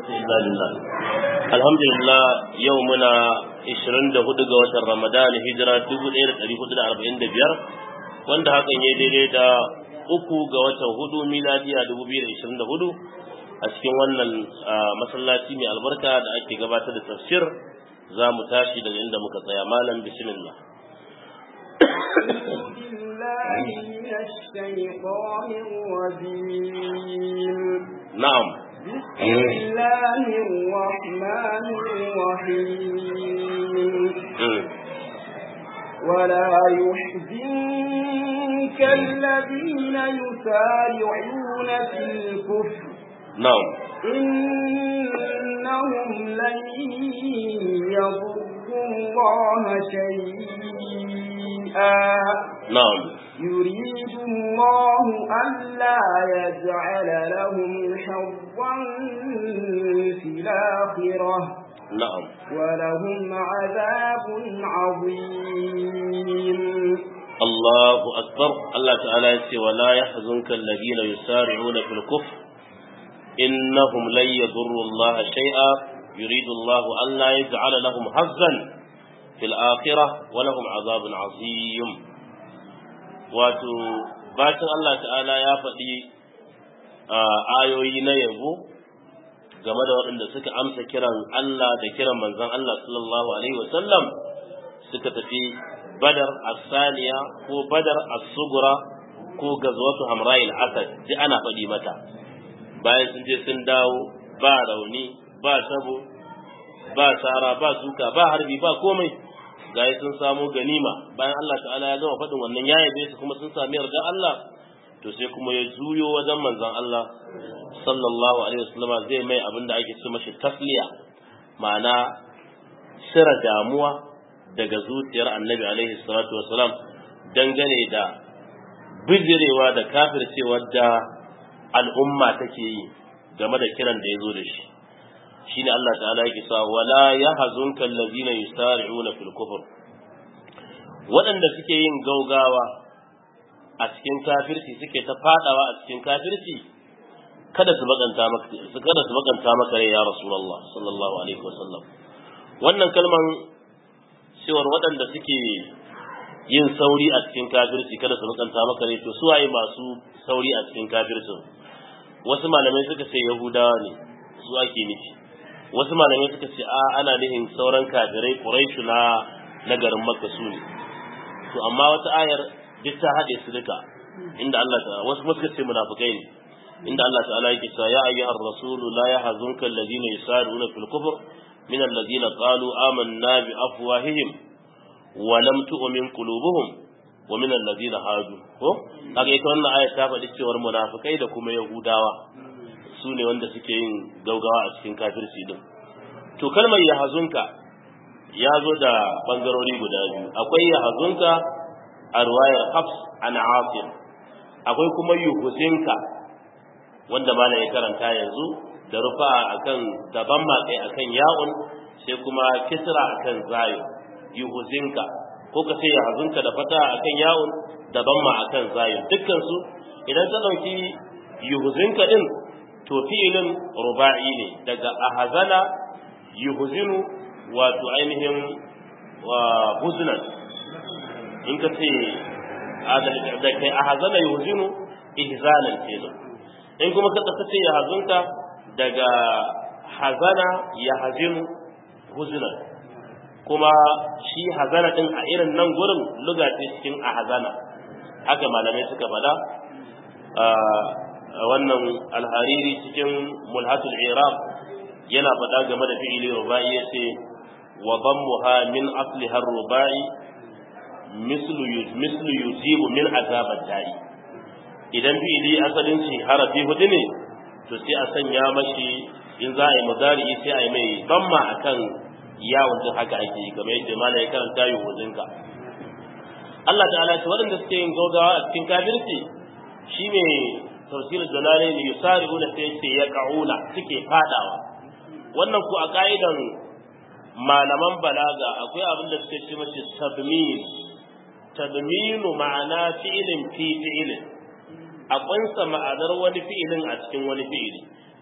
Inna lillahi. Alhamdulillah yau muna 24 ga watan Ramadan hijira 1445 wanda hakan ya daidai da uku ga watan hudu miladiya 2024 a cikin wannan masallaci mai albarka da ake gabatar da tafsir za mu tashi daga inda muka tsaya malam bismillah. نعم بسم الله الرحمن الرحيم ولا يحزنك الذين يسارعون في الكفر نعم إنهم لن يضروا الله شيئا نعم يريد الله ألا يجعل لهم حظا في الآخرة نعم ولهم عذاب عظيم الله أكبر الله تعالى يقول ولا يحزنك الذين يسارعون في الكفر إنهم لن يضروا الله شيئا يريد الله ألا يجعل لهم حظا في الآخرة ولهم عذاب عظيم wato bacin Allah ta'ala ya faɗi ayoyi na yabo game da waɗanda suka amsa kiran Allah da kiran manzon Allah sallallahu alaihi wasallam suka tafi badar asaniya ko badar as-sugura ko gazwatu hamra'il asad ji ana faɗi mata bayan sun je sun dawo ba rauni ba tabo ba sara ba suka ba harbi ba komai gaya sun samu ganima bayan Allah ta'ala ya gama faɗin wannan ya yabe su kuma sun sami yarda Allah to sai kuma ya juyo wajen manzon Allah sallallahu alaihi wasallama zai mai abin da ake ce mashi tasliya ma'ana sira damuwa daga zuciyar annabi alaihi salatu wasalam dangane da bijirewa da kafircewar da al'umma take yi game da kiran da ya zo da shi shine Allah ta'ala yake sa wala yahzunka allazina yusari'una fil kufr waɗanda suke yin gaugawa a cikin kafirci suke ta fadawa a cikin kafirci kada su bakanta maka su kada su bakanta maka rai ya rasulullah sallallahu alaihi wasallam wannan kalman cewar waɗanda suke yin sauri a cikin kafirci kada su bakanta maka rai to suwaye masu sauri a cikin kafircin wasu malamai suka ce yahudawa ne su ake nufi wasu malamai suka ce a ana nihin sauran kafirai quraishu na na garin makka su ne to amma wata ayar duk ta haɗe su duka inda Allah ta wasu suka ce munafikai ne inda Allah ta'ala yake cewa ya ayyuhar rasulu la yahzunka alladhina yusaruna fil kufr min alladhina qalu amanna bi afwahihim wa lam tu'min qulubuhum wa min alladhina hadu ko kaga ita wannan ayar ta faɗi cewar munafikai da kuma yahudawa su ne wanda suke yin gaugawa a cikin kafirci din to kalmar yahazunka ya zo da bangarori guda biyu akwai yahazunka a ruwayar hafs an asim akwai kuma yuhusinka wanda ma ya karanta yanzu da rufa akan daban matsayi akan ya'un sai kuma kisra akan zayo yuhusinka ko ka ce yahazunka da fata akan ya'un daban ma akan zayo dukkan su idan ka dauki yuhusinka din to fi'ilin ruba'i ne daga ahazana yuhzinu wato ainihin wa huznan in ka ce da kai ahazana yuhzinu ihzanan kenan in kuma ka ce ya hazunka daga hazana ya hazinu huznan kuma shi hazana din a irin nan gurin luga ce cikin ahazana haka malamai suka faɗa wannan alhariri cikin mulhatul iraq yana faɗa game da fi'ili rubai yace wa dammuha min asliha rubai mislu mislu yujibu min azab da'i idan fi'ili asalin shi harafi hudu ne to sai a sanya mashi in za a yi mudari sai a yi mai damma akan yawon din haka ake yi kamar yadda malai ya karanta yi hudunka Allah ta'ala ce waɗanda suke yin gaugawa a cikin kafirci shine tafsir dalalai ne yusari'una sai ce ya ka'una suke fadawa wannan ku a ka'idan malaman balaga akwai abin da suke ce mashi tadmin tadminu ma'ana fi'ilin fi fi'ilin a kunsa ma'anar wani fi'ilin a cikin wani fi'ili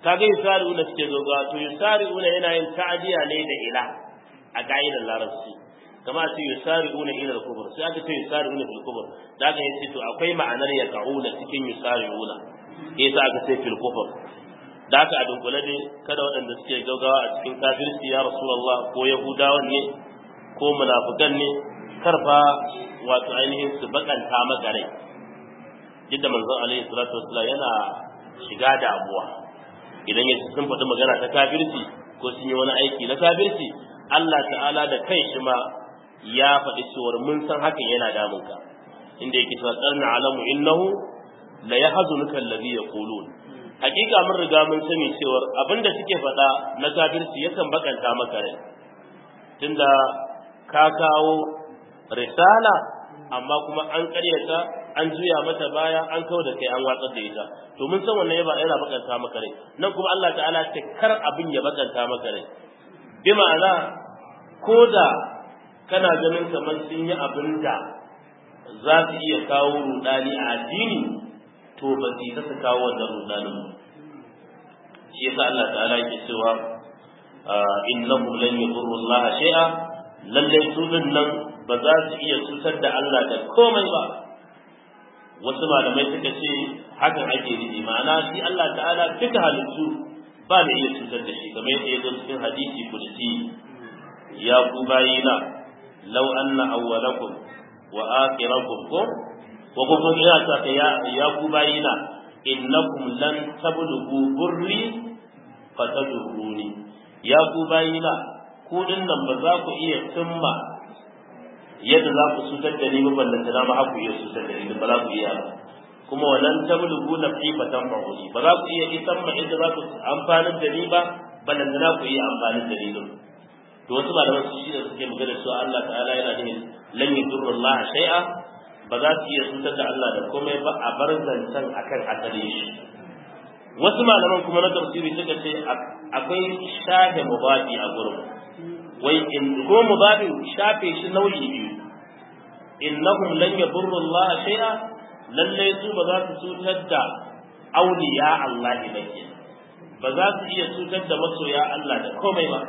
kaga yusari'una suke gaugawa to yusari'una yana yin ta'diya ne da ila a ka'idar larabci kama ce yusari'una ila al-kubur sai aka ce yusari'una fil kubur da aka yace to akwai ma'anar ya ka'una cikin yusari'una yasa aka ce fil kubur da aka a dunkule ne kada waɗanda suke gaugawa a cikin kafirci ya rasulullah ko yahudawan ne ko munafikan ne karfa wato ainihin su bakanta maka rai yadda manzon alaihi salatu wassalam yana shiga damuwa idan ya sun faɗi magana ta kafirci ko sun yi wani aiki na kafirci Allah ta'ala da kai shi ma ya faɗi cewar mun san hakan yana damun ka inda yake cewa tsarna alamu innahu la yahzunuka alladhi yaqulun hakika mun riga mun sani cewar abinda suke faɗa na kafirci yakan bakanta maka rai tunda ka kawo risala amma kuma an ƙaryata an juya mata baya an kawo da kai an watsar da ita to mun san wannan yaba yana bakanta maka rai nan kuma Allah ta'ala ta kar abin ya bakanta maka rai bi ma'ana ko da kana ganin kamar sun yi abin da za su iya kawo rudani a addini to ba su ta su kawo wannan rudanin shi yasa Allah ta'ala yake cewa innahum lan yadurru Allah shay'a lalle su nan ba za su iya cutar da Allah da komai ba wasu malamai suka ce hakan ake nufi ma'ana shi Allah ta'ala duka halittu ba da iya cutar da shi kamar yadda ya zo cikin hadisi kudusi ya ku bayina law anna awwalakum wa akhirakum ko wa kuma ina ta ya ya ku bayina innakum lan tablughu burri fatadurruni ya ku bayina ku dinnan ba za ku iya cimma yadda za ku cutar da ni ba ballanta na ma haku iya cutar da ni ba za ku iya ba kuma wannan tablugu na fi fatan fa'uli ba za ku iya isan ma inda za ku amfanin da ni ba ballanta na ku iya amfanin da ni din to wasu malaman su shi da suke magana su Allah ta'ala yana nufin lan yadurru Allah shay'a ba za su iya cutar da Allah da komai ba a bar zancen akan asali shi wasu malaman kuma na tafsiri suka ce akwai shafe mubabi a gurin wai in ko mubabin shafe shi nau'i biyu innahum lan yadurru Allah shay'a lalle su ba za su cutar da auliya Allah ba ke ba za su iya cutar da masoya Allah da komai ba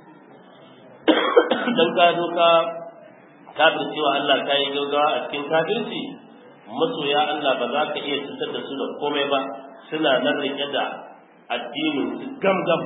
dan ka zo ka kafircewa Allah ka yi gaugawa a cikin kafirci masoya Allah ba za ka iya cutar da su da komai ba suna nan rike da addinin su gamgam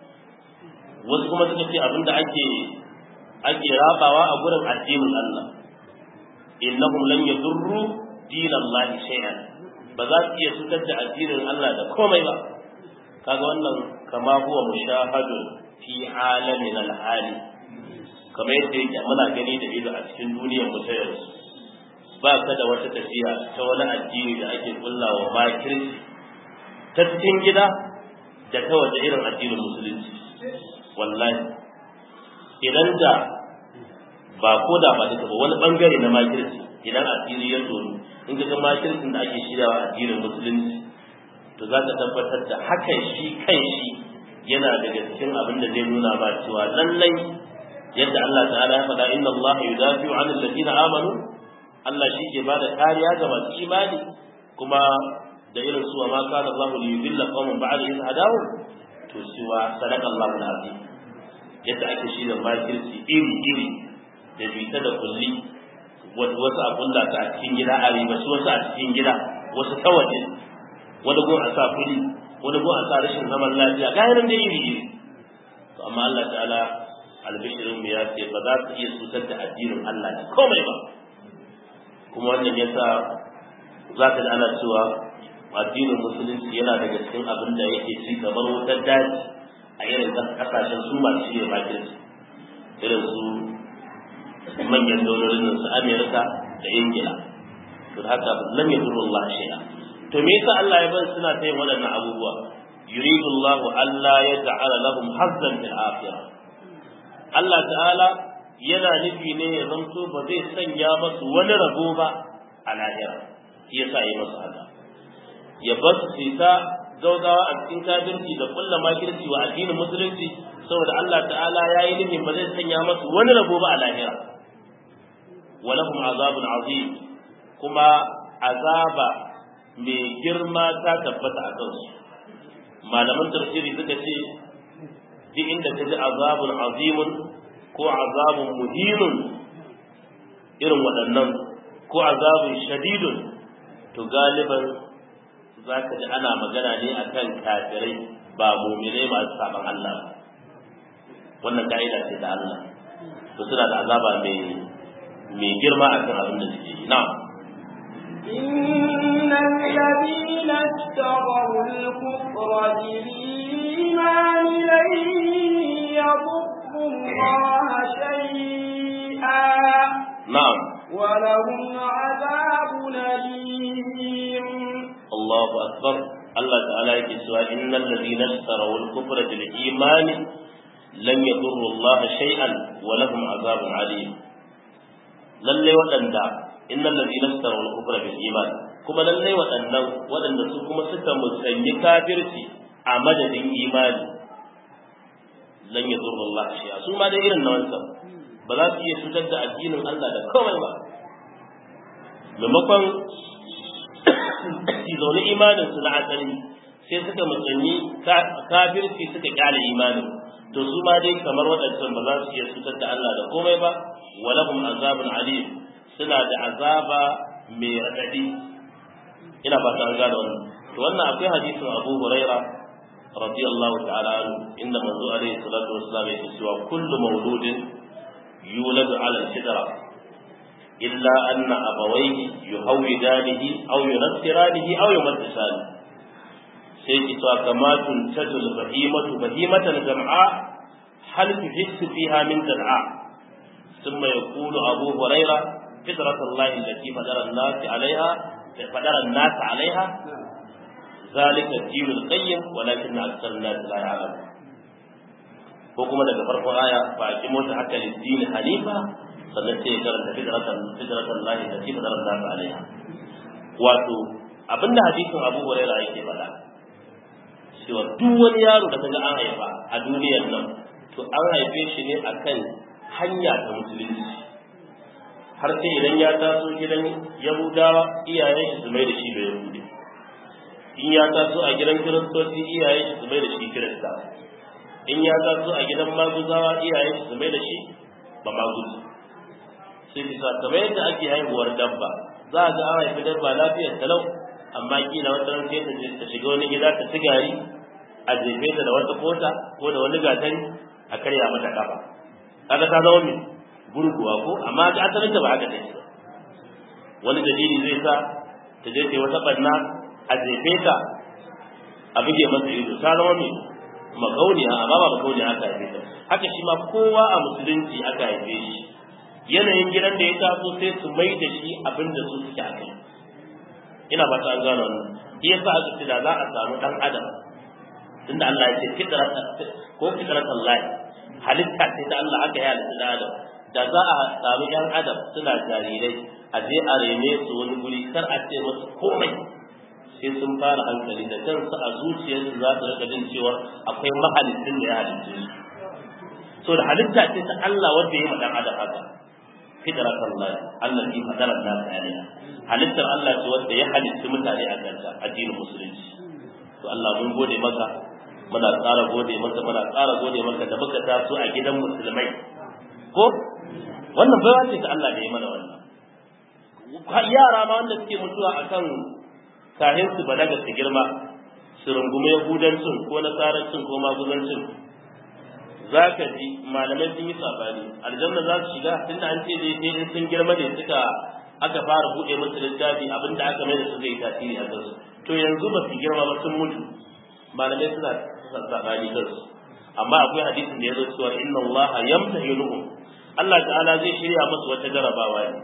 wasu kuma suka ce abinda ake ake rabawa a gurin addinin Allah innahum lan yadurru dinallahi shay'an ba za su iya cutar da addinin Allah da komai ba kaga wannan kama huwa mushahadun fi alamin alhali kamar yadda yake muna gani da ido a cikin duniyar mu ta yanzu ba ka da wata tafiya ta wani addini da ake kullawa makirci ta cikin gida da ta waje irin addinin musulunci wallahi idan da ba ko da ba duka ba wani bangare na makirci idan asiri ya tsoro in ka ga makircin da ake shiryawa addinin musulunci to za ka tabbatar da hakan shi kan shi yana daga cikin abin da zai nuna ba cewa lallai yadda Allah ta'ala ya faɗa inna Allah yudafi'u 'anil ladina amanu Allah shi ke bada kariya ga masu imani kuma da irin su ma kana Allah li yudilla qauman ba'da idh hadahu to siwa sadaqa Allahu al-azim yadda ake shirya makirci iri iri da bita da kulli wasu a kulla ta a cikin gida a riba su wasu a cikin gida wasu ta waje wani gun a sa kuli wani gun a sa rashin zaman lafiya ga yanan da iri iri to amma Allah ta'ala albishirin mu ya ce ba za su iya cutar da addinin Allah da komai ba kuma wannan yasa za ka ana cewa addinin musulunci yana daga cikin abin da yake ci kamar wutar daji a irin kasashen su masu shirya makirci irin su manyan daurorin su Amerika da Ingila to haka lam yadurru Allah shay'a to me yasa Allah ya bar suna ta yin waɗannan abubuwa yuridu Allah alla yaj'ala lahum hazzan fil akhirah Allah ta'ala yana nufi ne ya zanto ba zai sanya masu wani rabo ba a lahira shi yasa yi masu haka ya bar su ta gaugawa a cikin kafirci da kulla makirci wa addinin musulunci saboda Allah ta'ala ya yi nufin ba zai sanya masu wani rabo ba a lahira walahum azabun azim kuma azaba mai girma ta tabbata a kansu malaman tafsiri suka ce duk inda ka ji azabun azimun ko azabun muhinun irin waɗannan ko azabun shadidun to galiban za ka ji ana magana ne akan kafirai ba muminai masu saban Allah wannan ka'ida ce da Allah to suna da azaba mai mai girma akan abin da suke yi na'am إن الذين اشتروا الكفر بالإيمان لن يضروا الله شيئا na'am ولهم عذاب أليم Allahu akbar Allah ta'ala yake cewa innal ladina ishtaraw al-kufra bil iman lam yadurru Allah shay'an wa lahum azabun alim lalle waɗanda innal ladina ishtaraw al-kufra bil iman kuma lalle waɗannan waɗanda su kuma suka musanyi kafirci a madadin imani lan yadurru Allah shay'a su ma da irin na wancan ba za su iya cutar da addinin Allah da komai ba maimakon zaune imanin su na asali sai suka musanyi kafirci suka kyale imanin to su ma dai kamar waɗancan ba za su iya cutar da Allah da komai ba walahum azabun alim suna da azaba mai raɗaɗi ina ba ta gane wannan to wannan akwai hadisin Abu Huraira radiyallahu ta'ala anhu inda manzo alaihi salatu wassalam yake cewa kullu mawludin yuladu ala al-fitra إلا أن أبويه يهودانه أو ينصرانه أو يمجسانه سيكي كما تنتج البهيمة بهيمة جمعاء هل تحس فيها من جمعاء ثم يقول أبو هريرة فطرة الله التي فدر الناس عليها فدر الناس عليها ذلك الدين القيم ولكن أكثر الناس لا يعلمون وكما daga farkon aya fa akimo ta haka lidini hanifa sannan sai ya karanta fitratan fitratan lahi da fi fitrar nasu alaiha wato abinda hadisin Abu Hurairah yake faɗa cewa duk wani yaro da kaga an haifa a duniyar nan to an haife shi ne akan hanya ta musulunci har sai idan ya taso gidan Yahudawa iyayen shi su mai da shi da Yahudi in ya taso a gidan Kiristoci iyayen shi su mai da shi Kirista in ya taso a gidan Maguzawa iyayen shi su mai da shi ba Maguzi sai bisa kamar yadda ake haihuwar dabba za a ga an haifi dabba lafiyar talau amma kila wata ran sai ta shiga wani gida ta sigari a jefe ta da wata kota ko da wani gatari a karya mata kafa kaga ta zama mai gurguwa ko amma ga asalin ta ba haka take ba wani dalili zai sa ta je ta wata banna a jefe ta a buge masa ido ta zama mai makauniya amma ba makauniya aka haife ta haka shi ma kowa a musulunci aka haife shi yanayin gidan da ya taso sai su mai da shi abin da su suke a kai ina ba ta gano wannan shi yasa aka ce da za a samu dan adam tunda Allah ya ce fitratan ko fitratan lahi halitta ce da Allah aka yi halitta da adam da za a samu yan adam suna jarirai a je a rene su wani guri kar a ce musu komai sai sun fara hankali da kansu a zuciyarsu za su rika jin cewa akwai mahalicin da ya halicce su so da halitta ce ta Allah wanda ya yi ma dan adam haka fitrat Allah allati fadara an-nas alaiha halittar Allah ce wanda ya halitta mutane a kanta addinin musulunci to Allah mun gode maka muna ƙara gode maka muna ƙara gode maka da muka taso a gidan musulmai ko wannan baiwa ce ta Allah da ya mana wannan yara ma wanda suke mutuwa akan kahin su balaga su girma su rungume yahudancin ko nasarancin ko maguzancin za ka ji malamai sun yi sabani aljanna za su shiga tunda an ce dai sai sun girma ne suka aka fara buɗe musu littafi abinda aka mai da su zai tasiri a kansu to yanzu ba su girma ba sun mutu malamai suna sabani kansu amma akwai hadisin da ya zo cewa inna allaha yamtahinuhum Allah ta'ala zai shirya musu wata jarabawa ne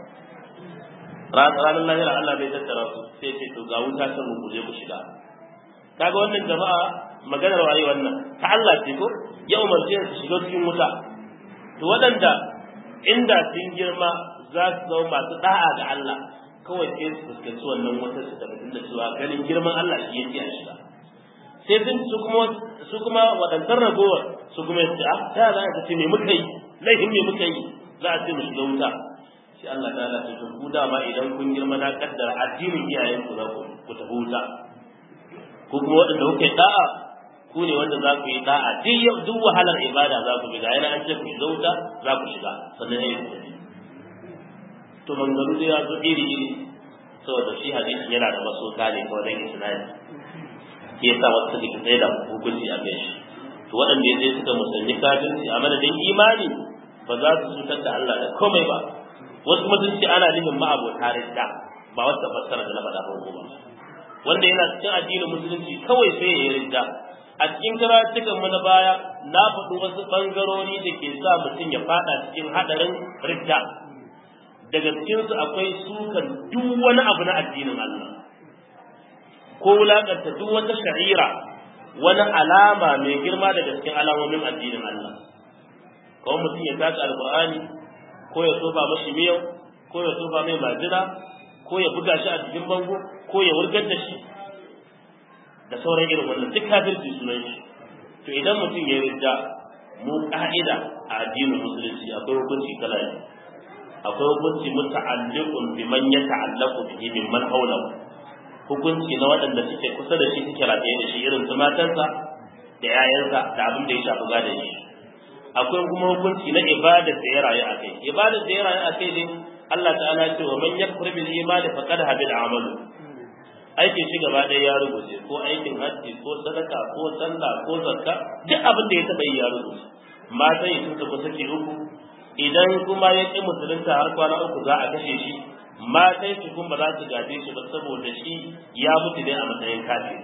ranar lahira Allah bai tattara su sai ce to ga wuta san ku je ku shiga kaga wannan jama'a maganar waye wannan ta Allah ce ko ya umarce su shiga cikin wuta to waɗanda inda sun girma za su zama masu da'a ga Allah kawai sai su fuskanci wannan wutar su tabbatar da cewa ganin girman Allah shi yake a shiga sai sun su kuma su kuma waɗannan ragowar su kuma yace ah ta za ka ce me muka yi laifin me muka yi za a ce mu shiga wuta sai Allah ta ce to ku dama idan kun girma na kaddara addinin iyayen ku za ku ku tafi wuta ko kuma waɗanda kuka yi da'a ku ne wanda za ku yi da'a duk yau duk wahalar ibada za ku bi ga yana an ce ku shiga wuta za ku shiga sannan ya yi ku to mangaru da ya zo iri iri saboda shi hadisin yana da masoka ne kawai dan isnadi ke sa wasu suka tsaye da hukunci a kai shi to waɗanda ya suka musulmi kafirci a madadin imani ba za su cutar da Allah da komai ba wasu kuma sun ce ana nufin ma'abota ridda ba wata fassara da na faɗa farko ba wanda yana cikin addinin musulunci kawai sai ya yi ridda a cikin karatukan mu na baya na faɗi wasu ɓangarori da ke sa mutum ya faɗa cikin haɗarin ridda daga cikinsu akwai sukan duk wani abu na addinin Allah ko wulaƙanta duk wata sha'ira wani alama mai girma daga cikin alamomin addinin Allah kawai mutum ya taka alƙur'ani ko ya tofa mashi miyau ko ya tofa mai majina ko ya buga shi a cikin bango ko ya wurgar da shi da sauran irin wannan duk kafirci sunan shi to idan mutum ya ridda mu ka'ida a addinin musulunci akwai hukunci kala biyu akwai hukunci muta'alliqun biman yata'allaqu bihi mimman hawlahu hukunci na waɗanda suke kusa da shi suke rataye da shi irin su matansa da 'ya'yansa da abin da ya shafi gadon shi akwai kuma hukunci na ibada da ya rayu a kai ibada da ya rayu a kai ne Allah ta'ala ya ce wa man yakfur bil imani faqad habida amalu aikin shi gaba ɗaya ya rubuce ko aikin hajji ko sadaka ko sallah ko zakka duk abin da ya taɓa yi ya rubuce matan yi sun tafi saki uku idan kuma ya ƙi musulunta har kwana uku za a kashe shi matan shi kuma ba za su gaje shi ba saboda shi ya mutu ne a matsayin kafin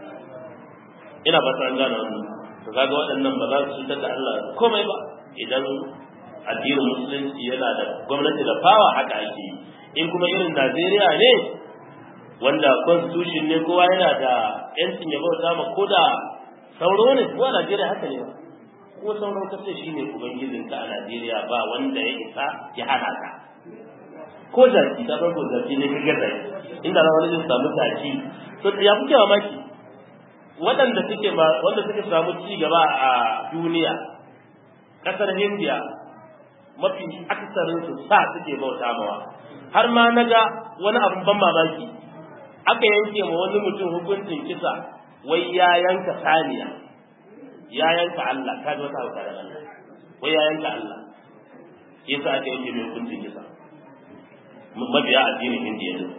ina ba ta gane wannan to kaga waɗannan ba za su cutar da Allah komai ba idan addinin musulunci yana da gwamnati da fawa haka ake yi in kuma irin Najeriya ne wanda constitution ne kowa yana da yancin ya bauta ma ko da sauro ne ko a Najeriya haka ne ba ko sauro ka ce shine ubangijin ka a Najeriya ba wanda ya isa ya hana ka ko zaki ta farko zaki ne ka gaza inda na wani zai samu taki to ya fi mamaki waɗanda suke ba wanda suke samu ci gaba a duniya ƙasar India mafi aksarin su sa suke bauta mawa har ma naga wani abun ban mamaki aka yanke ma wani mutum hukuncin kisa wai ya yanka saniya ya yanka Allah ka ji wata hauka da Allah wai ya yanka Allah yasa aka yanke mai hukuncin kisa mabiya addinin Indiya ne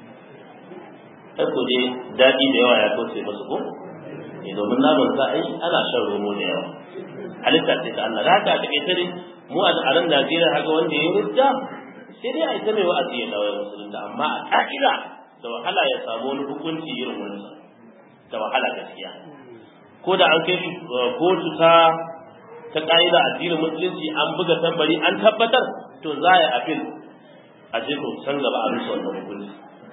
ai ko dai daɗi da yawa ya kauce masu ko ne domin naman sa ai ana shan romo da yawa halitta ce ta Allah da haka a take tare mu a nan Najeriya haka wanda ya rujja sai dai a ita mai wa'azi ya dawo musulunta amma a ka'ida da wahala ya samu wani hukunci irin wannan da wahala gaskiya ko da an kai shi kotu ta ta ka'ida addinin musulunci an buga tambari an tabbatar to za a yi afil a je to san gaba a rusa wannan hukunci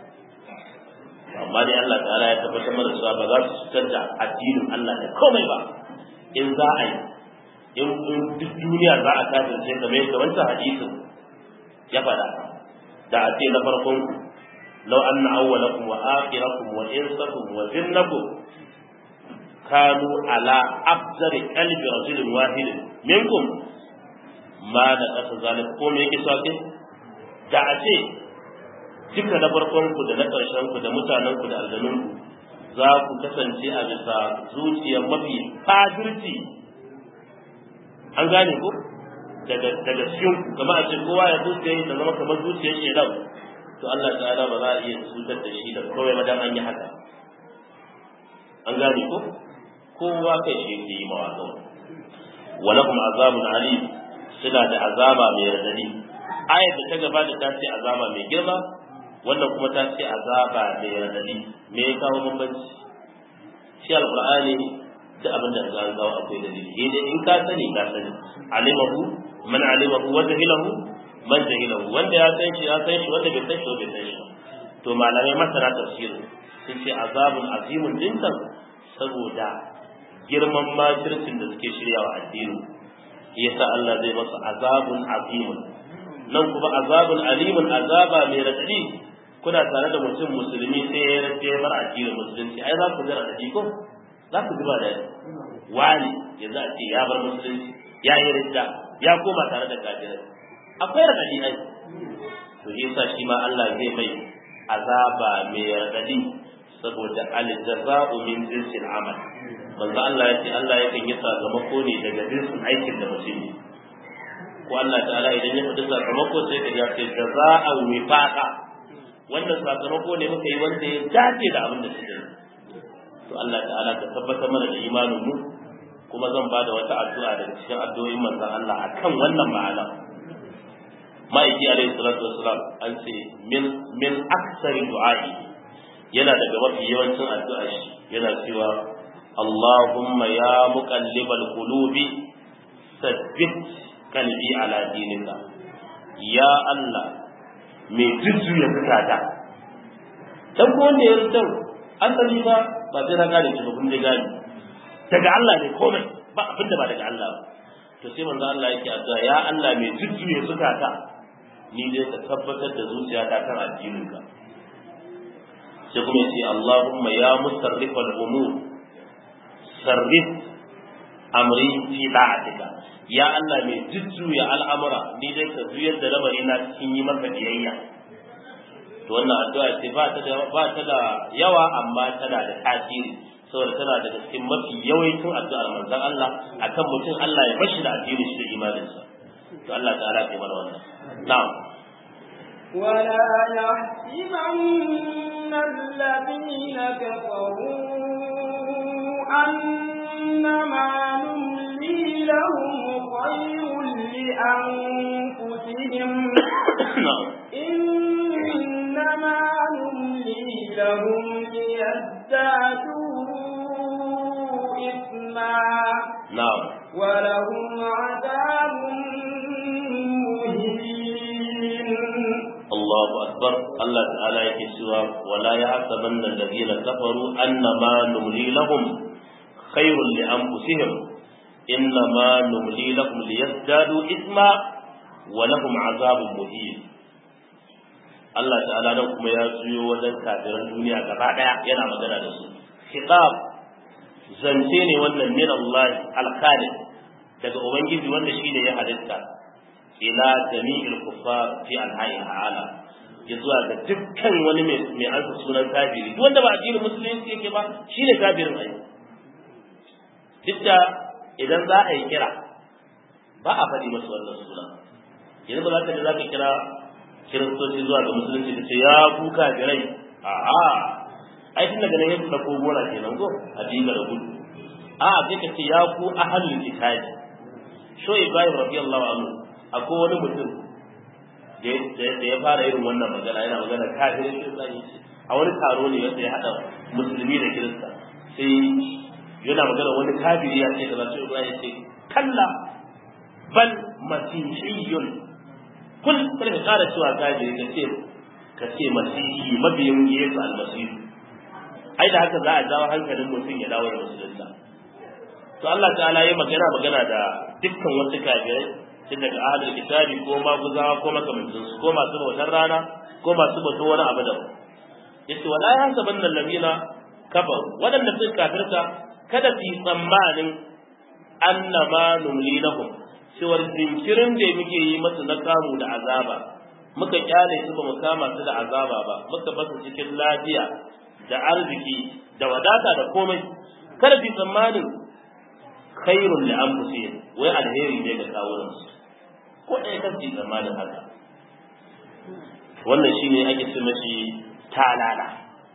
amma dai Allah ta'ala ya tabbatar mana cewa ba za su cutar da addinin Allah da komai ba in za a yi in duk duniya za a kafirce kamar yadda wancan hadisin ya faɗa da a ce na farkon ku law anna awwalakum wa akhirakum wa insakum wa jinnakum kanu ala afzari qalbi rajulin wahidin minkum ma da kasa zalik ko me yake so da a ce duka na farkon ku da na ƙarshen ku da mutanen ku da aljanun ku za ku kasance a bisa zuciyar mafi fajirci an gane ko daga daga cikin ku kamar a ce kowa ya zuciya ta zama kamar zuciyar shedan to Allah ta'ala ba za a iya cutar da shi da kawai madan an yi haka an gane ko kowa kai shi yake yi mawa kawai walakum azabun alim suna da azaba mai radadi ayar da ta gabata ta ce azaba mai girma wannan kuma ta ce azaba mai radadi me ya kawo bambanci shi alqur'ani da abin da za kawo akwai dalili eh dai in ka sani ka sani alimahu man alimahu wa jahilahu man jahilahu wanda ya san shi ya san shi wanda bai san shi bai san shi to malamai masana tafsir sun ce azabun azimun dinkan saboda girman makircin da suke shiryawa addini yasa Allah zai masa azabun azimun nan kuma azabun alimun azaba mai radadi kuna tare da mutum musulmi sai ya rage bar addinin musulunci ai za ku ji radadi ko za ku ji ba da wani yanzu a ce ya bar musulunci ya yi ridda ya koma tare da kafirai akwai radadi ai to yasa shi ma Allah zai mai azaba mai radadi saboda al-jaza'u min jinsil amal manzo Allah ya ce Allah yakan yi sakamako ne daga jinsin aikin da mutum yi ko Allah ta'ala idan ya faɗi sakamako sai ka ya ce jaza'an wifaqa wannan sakamako ne muka yi wanda ya dace da abin da suka yi to Allah ta'ala ka tabbatar mana da imanin mu kuma zan bada wata addu'a daga cikin addu'o'in manzon Allah akan wannan ma'ana ma'aiki alaihi salatu wassalam an ce min min aksari du'a'i yana daga mafi yawancin addu'a shi yana cewa Allahumma ya muqallibal qulubi sabbit qalbi ala dinika ya Allah mai jujjuya zukata dan ko wanda ya rutar asali ba ba sai na gane shi ba kun je gane daga Allah ne komai ba abin da ba daga Allah ba to sai manzo Allah yake addu'a ya Allah mai jujjuya zukata ni dai ka tabbatar da zuciyata kan addininka sai kuma yace Allahumma ya musarrifal umur sarrif amri fi da'atika ya Allah mai jujjuya al'amura ni dai ka juyar da lamari na cikin yi maka biyayya to wannan addu'a ce ba ta da ba ta da yawa amma tana da tasiri saboda tana daga cikin mafi yawancin addu'ar manzon Allah akan mutum Allah ya bashi da addinin shi da imaninsa to Allah ta'ala ya mana wannan na'am ولا يحسبن الذين كفروا أنما نملي لهم خير لأنفسهم إنما نملي لهم ليزدادوا إثما na'am ولهم عذاب مهين Allahu akbar Allah ta'ala yake cewa wala yahsabanna alladhina kafaru annama numli lahum khairun li anfusihim innama numli lahum liyazdadu isma wa lahum azabun muhin Allah ta'ala nan kuma ya juyo wajen kafiran duniya gaba daya yana magana da su khitab zance ne wannan min Allah al-khaliq daga ubangiji wanda shine ya halitta ila jami'il kuffar fi alha'i ta'ala ya zuwa ga dukkan wani mai ansa sunan kafiri duk wanda ba addinin musulunci yake ba shine kafirin ai duk da idan za a yi kira ba a faɗi masu wannan suna yanzu ba za ka za ka kira kiristoci zuwa ga musulunci da ce ya ku kafirai a'a ai tun daga nan ya tsako gora kenan ko a diga da gudu a'a sai ka ce ya ku ahlul kitabi sho ibrahim radiyallahu anhu akwai wani mutum da ya fara irin wannan magana yana magana kafirin kirista ne a wani taro ne wanda ya haɗa musulmi da kirista sai yana magana wani kafiri ya ce kaza sai ya ce kalla bal masihiyun kul kar ka kara cewa kafiri ka ce ka ce masihi mabiyin yesu almasihu ai da haka za a jawo hankalin mutum ya dawo da musulunta to Allah ta'ala ya magana magana da dukkan wasu kafirai tun daga ahlul kitabi ko maguzawa ko makamancin su ko masu bautar rana ko masu bautar wani abu da yace wala ya saban nan lamina kafar wadanda suka kafirta kada su yi tsammanin annama numli lahum cewar jinkirin da muke yi masu na kamu da azaba muka kyale su ba mu kama su da azaba ba muka basu cikin lafiya da arziki da wadata da komai kada su yi tsammanin khairun li anfusihim wai alheri ne ga kawunan su ko ɗaya kan su zamanin haka wannan shine ake ce mashi talala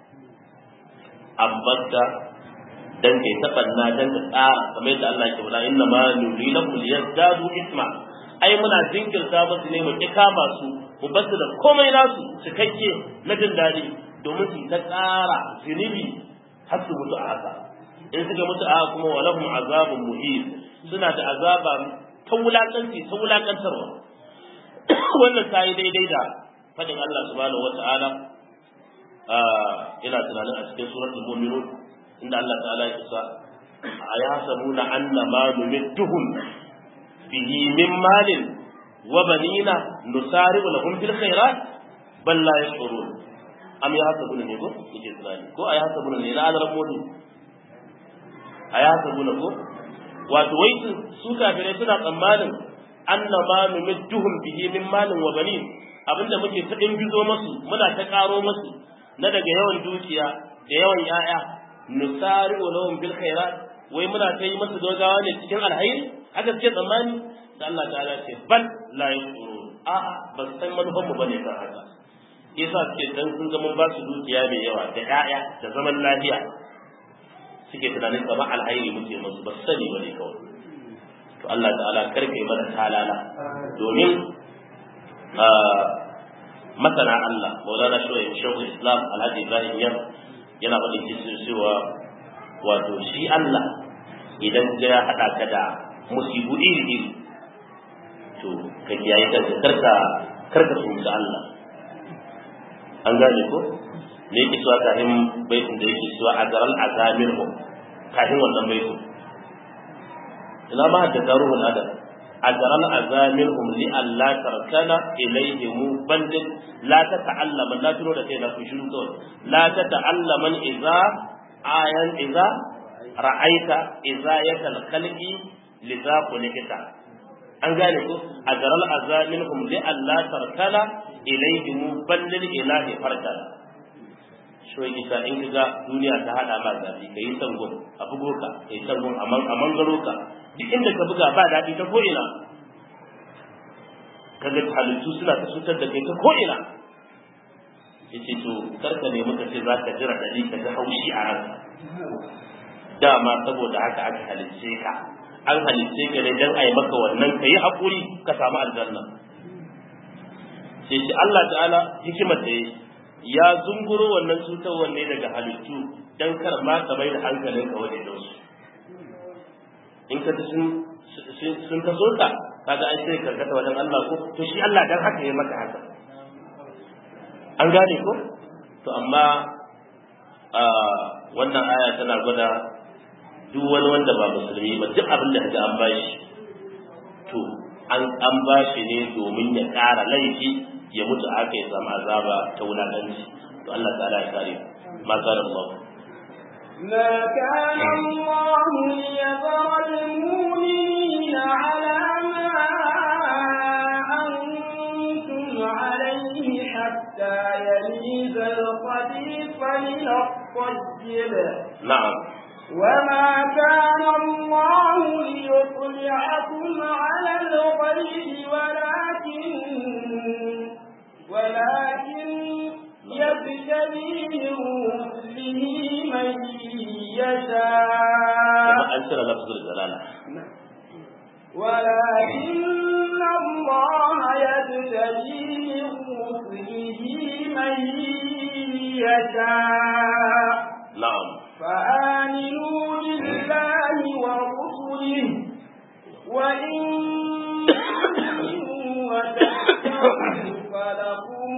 ambata dan kai tabanna dan ka tsara kamar yadda Allah ke faɗa inna ma nuri lahum liyazdadu isma ai muna jinkirta musu ne mu kama su mu basu da komai nasu cikakke na jin daɗi domin su ta tsara zunubi har su mutu a haka in suka mutu a kuma walahum azabun muhim suna da azaba ta wulakanci ta wulakantarwa wannan ta yi daidai da fadin Allah subhanahu wata'ala ina tunanin a cikin suratul mu'minun inda Allah ta'ala ya kusa ayasabuna anna ma numidduhum bihi min malin wa banina nusari'u lahum fil khairat bal la yashurun am yahsabuna ne ko yake tunani ko ayasabuna ne na azran mu'min ayasabuna ko wato wai su kafirai suna tsammanin annama numidduhum bihi min malin wa banin abinda muke ta bizo masu muna ta karo masu na daga yawan dukiya da yawan yaya nusari'u lahum bil khairat wai muna ta yi masa dogawa ne cikin alhairi haka suke tsammani da Allah ta'ala ce bal la yashurun a'a ba su san manufan mu bane kan haka yasa suke dan sun ga mun ba su dukiya mai yawa da ƴaƴa da zaman lafiya suke tunanin kamar alhairi muke musu ba su sani bane kawai to Allah ta'ala karka yi mana talala domin masana Allah maulana shoyin shawul islam alhaji ibrahim yar yana faɗin kisin cewa wato shi Allah idan ya haɗa ka da musibu iri iri to ka kiyaye kanka karka karka tsoci Allah an gane ko me yake cewa kafin baitin da yake cewa a garal azamir mu kafin wannan baitin ina ma da daruhul adab أجرى أزامرهم لألا تركنا إليهم بل لا تتعلم لا تنو لكي لا تشنو لا تتعلم إذا آيان إذا رأيت إذا الخلق لذا خلقت an gane ko a garal azaminhum li Allah tarkala ilayhim ballil ilahi farkala so isa in kaga duniya ta hada ma zafi kai sangon a bugo ka kai sangon a mangaro ka duk inda ka buga ba daɗi ta ko'ina kaga halittu suna ta cutar da kai ta ko'ina yace to karka ne muka ce za ka jira dadi ka ga haushi a ranka dama saboda haka aka halicce ka an halicce ka ne dan ai maka wannan ka yi haƙuri ka samu aljanna sai shi Allah ta'ala hikimar da ya zunguro wannan cutarwar ne daga halittu dan kar ma ka bai da hankalinka wajen su in ka sun sun taso ka kaga ai sai ka kata wajen Allah ko to shi Allah dan haka ya maka haka an gane ko to amma a wannan aya tana gwada duk wani wanda ba musulmi ba duk abin da kaga an bashi to an an bashi ne domin ya ƙara laifi ya mutu aka ya samu azaba ta wulakanci to Allah ta'ala ya kare ma kare Allah ما كان الله ليذر المؤمنين على ما أنتم عليه حتى يميز الخبيث من الطيب نعم وما كان الله ليطلعكم على الغيب ولكن ولكن يبتلي من رسله من يشاء كما أنزل لفظ الجلالة ولكن الله يبتلي من رسله من يشاء نعم فآمنوا بالله ورسله وإن تؤمنوا وتتقوا فلكم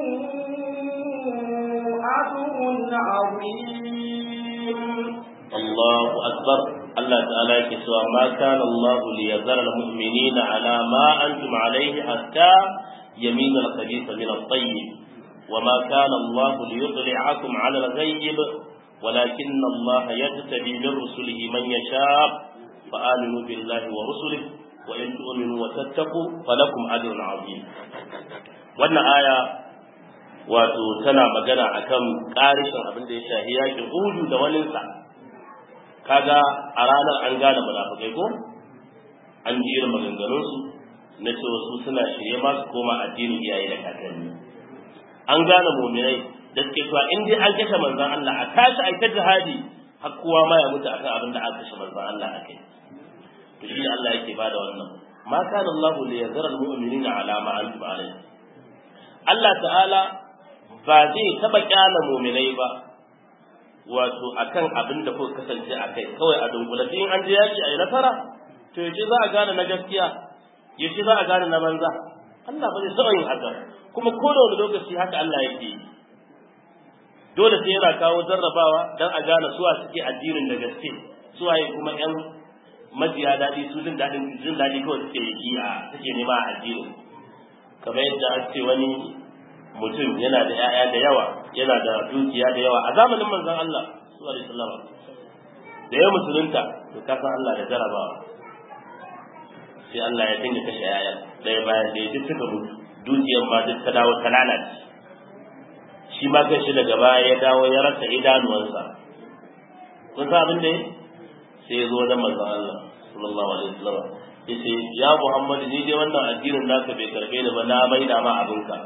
أجر عظيم الله أكبر الله تعالى يكسوى ما كان الله ليذر المؤمنين على ما أنتم عليه حتى يمين الخبيث من الطيب وما كان الله ليطلعكم على الغيب ولكن الله يجتبي من رسله من يشاء فآمنوا بالله ورسله وإن تؤمنوا وتتقوا فلكم أجر عظيم wannan aya wato tana magana akan ƙarishin abin da ya shahi yakin Uhudu da waninsa kaga a ranar an gane munafikai ko an ji irin maganganunsu na cewa su suna shirye ma su koma addinin iyaye da kakanni an gane muminai da suke cewa in dai an kashe manzon Allah a tashi a ta jihadi har kowa ma ya mutu akan abin da aka kashe manzon Allah a kai to shi Allah yake bada wannan ma kana Allah li yazara al-mu'minina ala ma antum alayhi Allah ta'ala ba zai taba kyala muminai ba wato akan abin da kuka kasance a kai kawai a dunkule in an je yaki a yi nasara to yace za a gane na gaskiya yace za a gane na banza Allah ba zai taɓa yin haka kuma ko da wani lokaci haka Allah yake yi dole sai yana kawo jarrabawa dan a gane suwa suke addinin da gaske suwaye kuma yan majiya daɗi su jin daɗin jin daɗi kawai suke yi a suke nema a addinin kamar yadda an ce wani mutum yana da ‘ya'ya da yawa yana da dukiya da yawa a zamanin manzon Allah sallallahu alaihi wasallam da ya musulunta to ka san Allah da jarabawa sai Allah ya dinga kashe ‘ya'ya ɗaya bayan da ya duk suka mutu dukiyar ma duk ta dawo ta lalace shi ma kai shi daga baya ya dawo ya rasa idanuwansa kun san abin da ya sai ya zo wajen manzon Allah sallallahu alaihi wasallam yace ya Muhammad ni dai wannan addinin naka bai karbe ni ba na maida ma abinka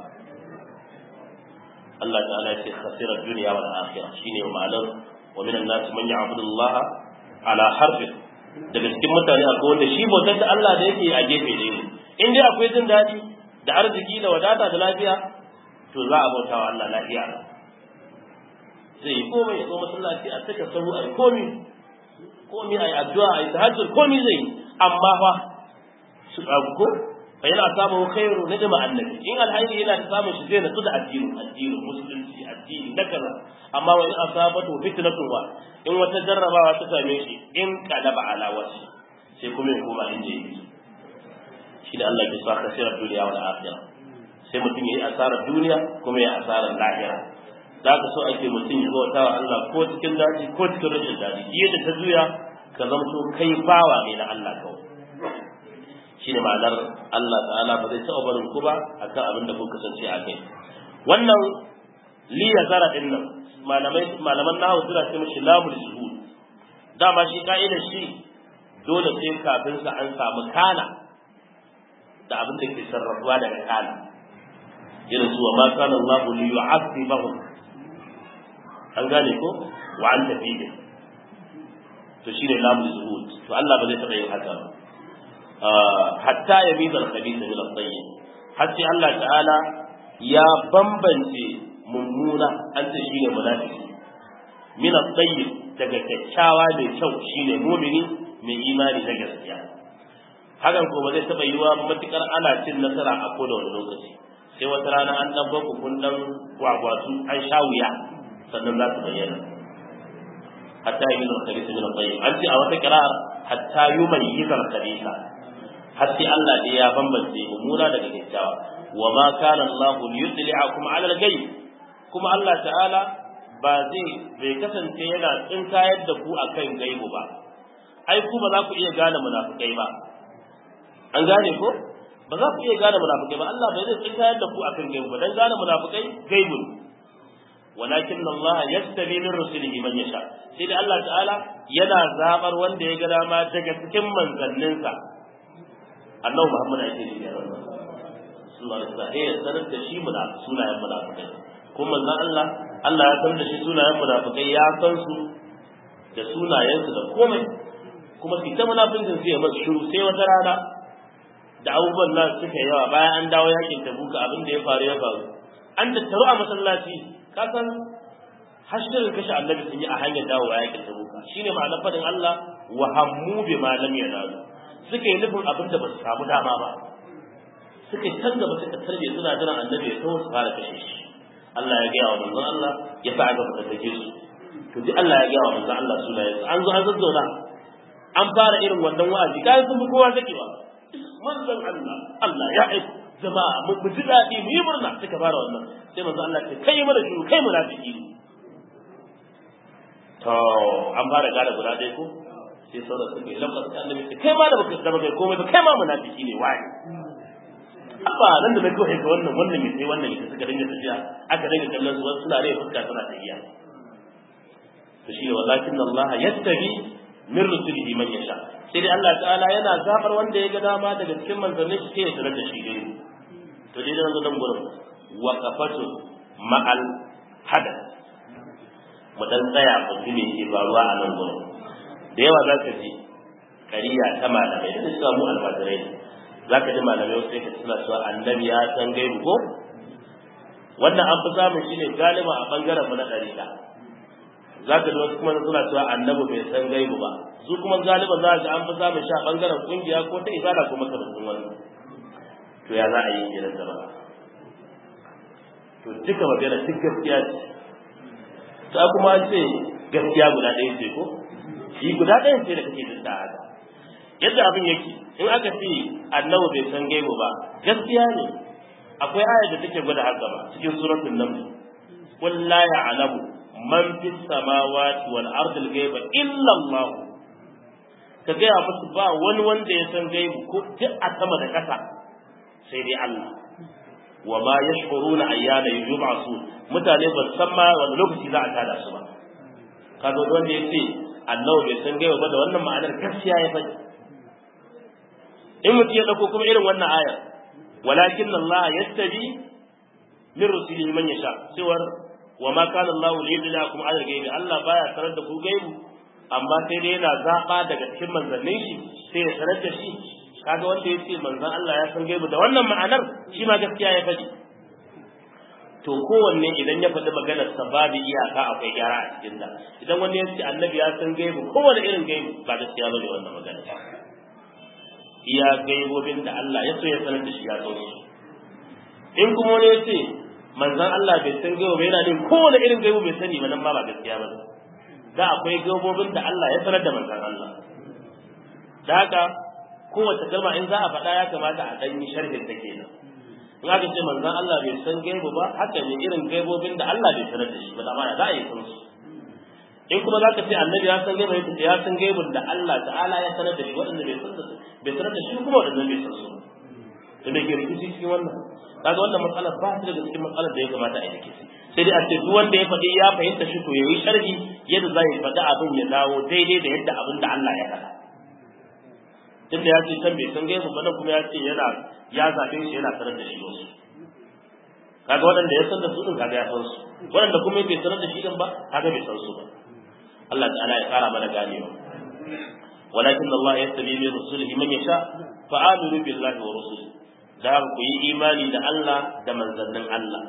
Allah ta'ala ya ce khasira dunya wal akhirah shine ma'anar wa minan nas man ya'budu Allah ala harfin daga cikin mutane akwai wanda shi bautar da Allah da yake a gefe ne in dai akwai jin daɗi da arziki da wadata da lafiya to za a bauta wa Allah lafiya zai yi komai ya zo masallaci a saka sahu a yi komi komi a yi addu'a a yi tahajjud komi zai yi amma fa su abu ko fa yana samun khairu na jama'a annabi in alhairi yana da samun shi zai natsu da addini addini musulunci addini na kaza amma wa in asabatu fitnatun wa in wata jarrabawa ta same shi in qalaba ala wasi sai kuma ya koma inda yake shi da Allah ke sa kasirar duniya wal akhirah sai mutum yayi asarar duniya kuma ya asarar lahira da ka so ake mutum ya bauta wa Allah ko cikin daɗi ko cikin rashin daɗi yadda ta juya ka zamto kai bawa ne na Allah kawai shi ne ma'anar Allah ta'ala ba zai taɓa barin ku ba akan abin da kun kasance a kai wannan li ya zara din nan malamai malaman nahawu suna ce mishi lamul shuhud dama shi ka'idar shi dole sai kafin sa an samu kana da abin da ke sarrafuwa daga kana irin su wa ma kana Allah li yu'azzibahum an gane ko wa an tafi to shine lamul zuhud to Allah ba zai taɓa yin haka ba hatta ya bi zal khabith min at-tayyib har sai Allah ta'ala ya bambance mummuna an ce shine munafiki min at-tayyib daga kyakkyawa mai kyau shine mumini mai imani na gaskiya hakan ko ba zai taɓa yiwa matukar ana cin nasara a koda wani lokaci sai wata rana an dan baku kun dan gwagwatu an sha wuya sannan za su bayyana hatta yi mizar khabisa min at-tayyib an ce a wata qira'a hatta yumayyiza al-khabisa har sai Allah ne ya bambance mummuna daga kyakkyawa wa ma kana Allah liyudli'akum 'ala al-ghaib kuma Allah ta'ala ba zai bai kasance yana tsinkayar da ku akan gaibu ba ai ku ba za ku iya gane munafikai ba an gane ko ba za ku iya gane munafikai ba Allah bai zai tsinkayar da ku akan gaibu ba dan gane munafikai gaibu ne walakin Allah yastabi min rusulihi man yasha sai da Allah ta'ala yana zabar wanda ya ga dama daga cikin manzanninsa annabi Muhammad ake nufi a wannan sallallahu alaihi wasallam ya sanar da shi muna sunayen munafikai kuma manzon Allah Allah ya sanar da shi sunayen munafikai ya san su da sunayensu da komai kuma su ta munafikin sai ya masu shiru sai wata rana da abubuwan nan suka yawa bayan an dawo yakin tabuka abin da ya faru ya faru an tattaru a masallaci ka san hashirin kashe annabi sun yi a hanyar dawowa yakin tabuka shine ma'anar fadin Allah wa hammu bi ma lam yanalu suka yi nufin abin da ba su samu dama ba suka yi can gaba suka tarbe suna jiran annabi ya taho su fara kashe shi Allah ya gaya wa manzon Allah ya sa aka fita take su to duk Allah ya gaya wa manzon Allah sunayen su an zo an zazzauna an fara irin wannan wa'azi kai sun fi kowa zakewa manzon Allah Allah ya aiko jama'a mu ji daɗi mu yi murna suka fara wannan sai manzon Allah ce kai mana shiru kai munafiki ne to an fara gane guda ɗaya ko sai sauran suka yi lafas da annabi ce kai ma da baka da baka komai ba kai ma munafiki ne wai abba nan da nake ka wannan wannan mai sai wannan mai suka dinga tafiya aka dinga kallon su wasu suna rai fuska suna tafiya to shi walakin Allah yattabi min rusulihi man yasha sai dai Allah ta'ala yana zabar wanda ya ga dama daga cikin manzannin shi sai ya sanar da shi dai to dai nan nan gurin waqafatu ma'al hadath mu dan tsaya mu ji me ke faruwa a nan gurin da yawa za ka ji kariya ta malamai da suka mu almajirai ne za ka ji malamai wasu sai ka suna cewa annabi ya san gaibu ko wannan an fi samun shi ne galiba a bangaren mu na ɗariƙa za ka ji wasu kuma suna cewa annabi bai san gaibu ba su kuma galiba za ka an fi samun shi a bangaren kungiya ko ta ibada ko makamancin wannan to ya za a yi kenan jama'a to duka magana duk gaskiya ce ta kuma ce gaskiya guda ɗaya ce ko shi guda ɗaya ce da kake dinta haka yadda abin yake in aka ce annabi bai san gaibu ba gaskiya ne akwai aya da take gwada haka ba cikin suratul naml qul la ya'lamu man fis samawati wal ardi al ghaiba illa Allah ka gaya musu ba wani wanda ya san gaibu ko duk a sama da ƙasa sai dai Allah wa ma yashkuruna ayyana yub'asu mutane ba san ma wani lokaci za a tada su ba kaga wanda ya ce annabi bai san gaiba ba da wannan ma'anar gaskiya ya faɗi in mutum ya dauko kuma irin wannan ayar walakin Allah yastabi min rusulihi man yasha cewar wa ma kana Allah li yudlakum ala ghaibi Allah baya sanar da ku gaibu amma sai dai yana zaba daga cikin manzannin shi sai ya sanar da shi kaga wanda yace manzon Allah ya san gaibu da wannan ma'anar shi ma gaskiya ya faɗi to kowanne idan ya faɗi maganar sa babu iyaka akwai gyara a cikin ta idan wani ya ce annabi ya san gaibu kowane irin gaibu ba gaskiya bane wannan magana iya gaibobin da Allah ya so ya sanar da shi ya so in kuma wani ya ce manzon Allah bai san gaibu ba yana ne kowane irin gaibu bai sani ba nan ma ba gaskiya ba da akwai gaibobin da Allah ya sanar da manzon Allah da haka kowace kalma in za a faɗa ya kamata a ɗan yi sharhin ta kenan in aka ce manzon Allah bai san gaibu ba haka ne irin gaibobin da Allah bai sanar da shi ba da ma za a yi san su in kuma zaka ce annabi ya san gaibu ya ya san gaibun da Allah ta'ala ya sanar da shi waɗanda bai san bai sanar da shi kuma waɗanda bai san su to me ke rikici cikin wannan kaga wannan matsalar ba ta daga cikin matsalar da ya kamata a yi rikici sai dai a ce duk wanda ya faɗi ya fahimta shi to yayi sharhi yadda za ya faɗi abin ya dawo daidai da yadda abin da Allah ya faɗa tunda ya ce can bai san gaibu ba nan kuma ya ce yana ya zaɓe shi yana sanar da shi wasu kaga waɗanda ya san da su din kaga ya san su waɗanda kuma bai sanar da shi din ba kaga bai san su ba Allah ta'ala ya kara mana ganewa walakin Allah ya tabi min rusulihi man yasha fa aminu billahi wa rusulihi da ku yi imani da Allah da manzannin Allah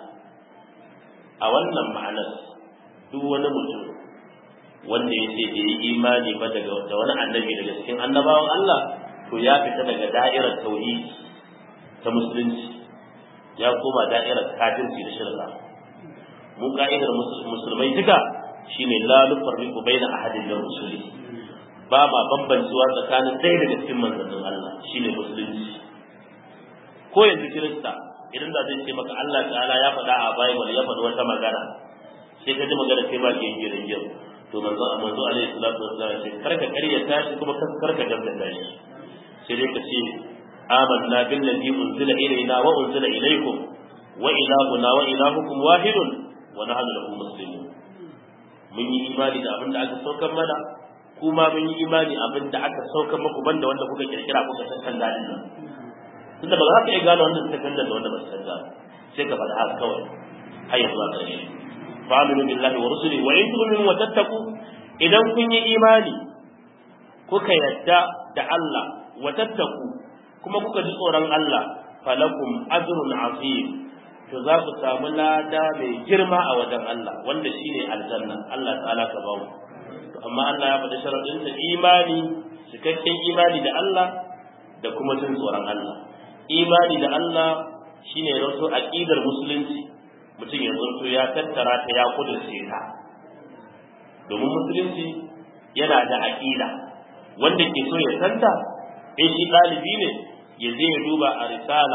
a wannan ma'anar duk wani mutum wanda ya ce bai yi imani ba daga da wani annabi daga cikin annabawan Allah to ya fita daga da'irar tauhidi ta musulunci ya koma da'irar kafirci da shirka mu ka'idar musulmai duka shine la nufarriqu baina ahadin min rusuli ba ma bambancewa tsakanin ɗaya daga cikin manzannin Allah shine musulunci ko yanzu kirista idan da zai ce maka Allah ta'ala ya faɗa a Bible ya faɗi wata magana sai ka ji magana sai ma ke girin girin to manzo manzo alaihi salatu wassalam sai karka karyata shi kuma karka gaskata shi sai dai ka ce amanna billazi unzila ilayna wa unzila ilaykum wa ilahuna wa ilahukum wahidun wa nahnu lahu muslimun mun yi imani da abin da aka saukar mana kuma mun yi imani abin da aka saukar muku banda wanda kuka kirkira kuka san kan dalilin nan tunda ba za ka iya gane wanda suka kan da wanda ba su san sai ka faɗa haka kawai har yanzu a ƙarshe fa'aminu billahi wa rusuli wa in tu'minu wa tattaqu idan kun yi imani kuka yadda da Allah wa tattaku kuma kuka ji tsoron Allah falakum ajrun azim to za ku samu lada mai girma a wajen Allah wanda shine aljanna Allah ta'ala ka bawo to amma Allah ya faɗi sharadin sa imani cikakken imani da Allah da kuma jin tsoron Allah imani da Allah shine rasu aqidar musulunci mutum ya zanto ya tattara ta ya kudurce ta domin musulunci yana da aqida wanda ke so ya santa in shi ɗalibi ne ya je ya duba a risala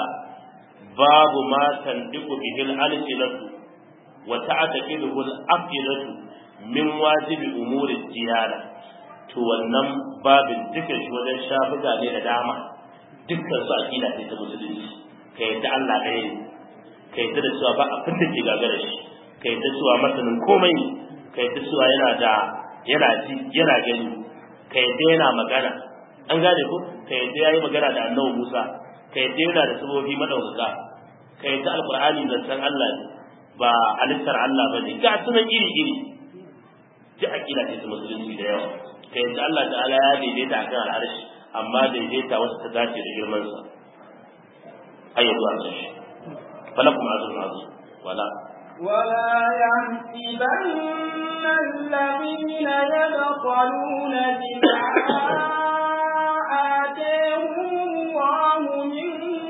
babu ma tandiku bihil alsilatu wa ta'taqiduhu al-aqidatu min wajibi umuri diyana to wannan babin duka shi wajen shafuka ne da dama dukkan su aqida ce ta musulunci ka yadda Allah ɗaya ne ka yadda da cewa ba abin da ke gagara shi ka yadda cewa masanin komai ne ka yadda cewa yana da yana ji yana gani ka yadda yana magana an gane ko ka yadda yayi magana da annabi Musa ka yadda yana da sabobi madaukaka ka yadda alqur'ani zancen Allah ne ba halittar Allah bane ga sunan iri iri ji aqida ce ta musulunci da yawa ka yadda Allah ta'ala ya daidaita akan al'arshi amma daidaita wasu ta dace da girman sa ayyadu a ƙarshe falakum azrun azim wala ولا يحسبن الذين يبخلون بما آتاهم الله من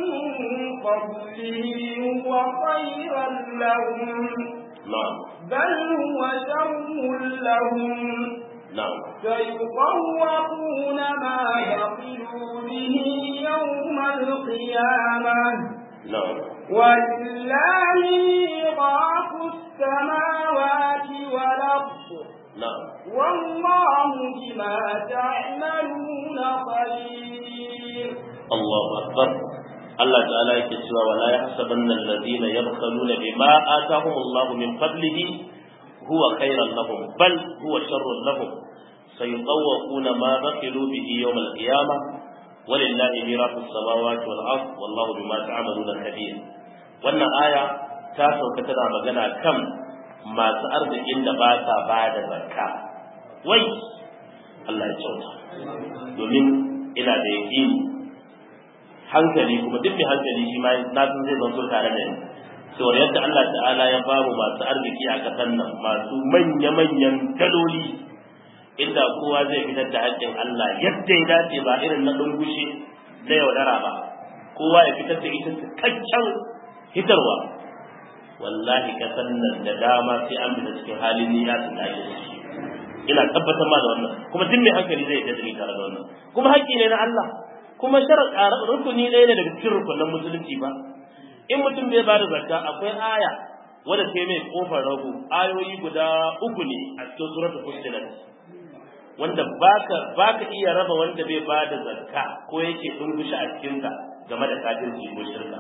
فضله هو خيرا لهم na'am بل هو شر لهم na'am سيطوقون ما بخلوا به يوم القيامة na'am ولله ميراث السماوات والأرض na'am والله بما تعملون خبير Allahu akbar Allah ta'ala yake cewa wala yahsabanna alladhina yabkhaluna bima atahum Allah min fadlihi huwa khairan lahum bal huwa sharrun lahum sayutawwaquna ma baqilu bihi yawm al-qiyamah walillahi mirasu as-samawati wal ard wallahu bima ta'maluna kabir wannan aya ta sauka tana magana kan masu arzikin da ba sa ba da zakka wai Allah ya kyauta domin ina da yaƙini hankali kuma duk mai hankali shi ma na san zai zanto tare da ni saboda yadda Allah ta'ala ya ba mu masu arziki a ƙasar nan masu manya-manyan daloli inda kowa zai fitar da haƙƙin Allah yadda ya dace ba irin na ɗungushe na yaudara ba kowa ya fitar da ita cikakken hitarwa wallahi ƙasar nan da dama sai an fita cikin halin niyya su tashi da shi ina tabbatar ma da wannan kuma duk mai hankali zai yadda da tare da wannan kuma haƙƙi ne na Allah kuma sharar rukuni ɗaya ne daga cikin rukunan musulunci ba in mutum bai bada zakka akwai aya wadda ta mai kofar rago ayoyi guda uku ne a cikin suratul fussilat wanda baka baka iya raba wanda bai bada zakka ko yake dungushi a cikin ta game da kafirci ko shirka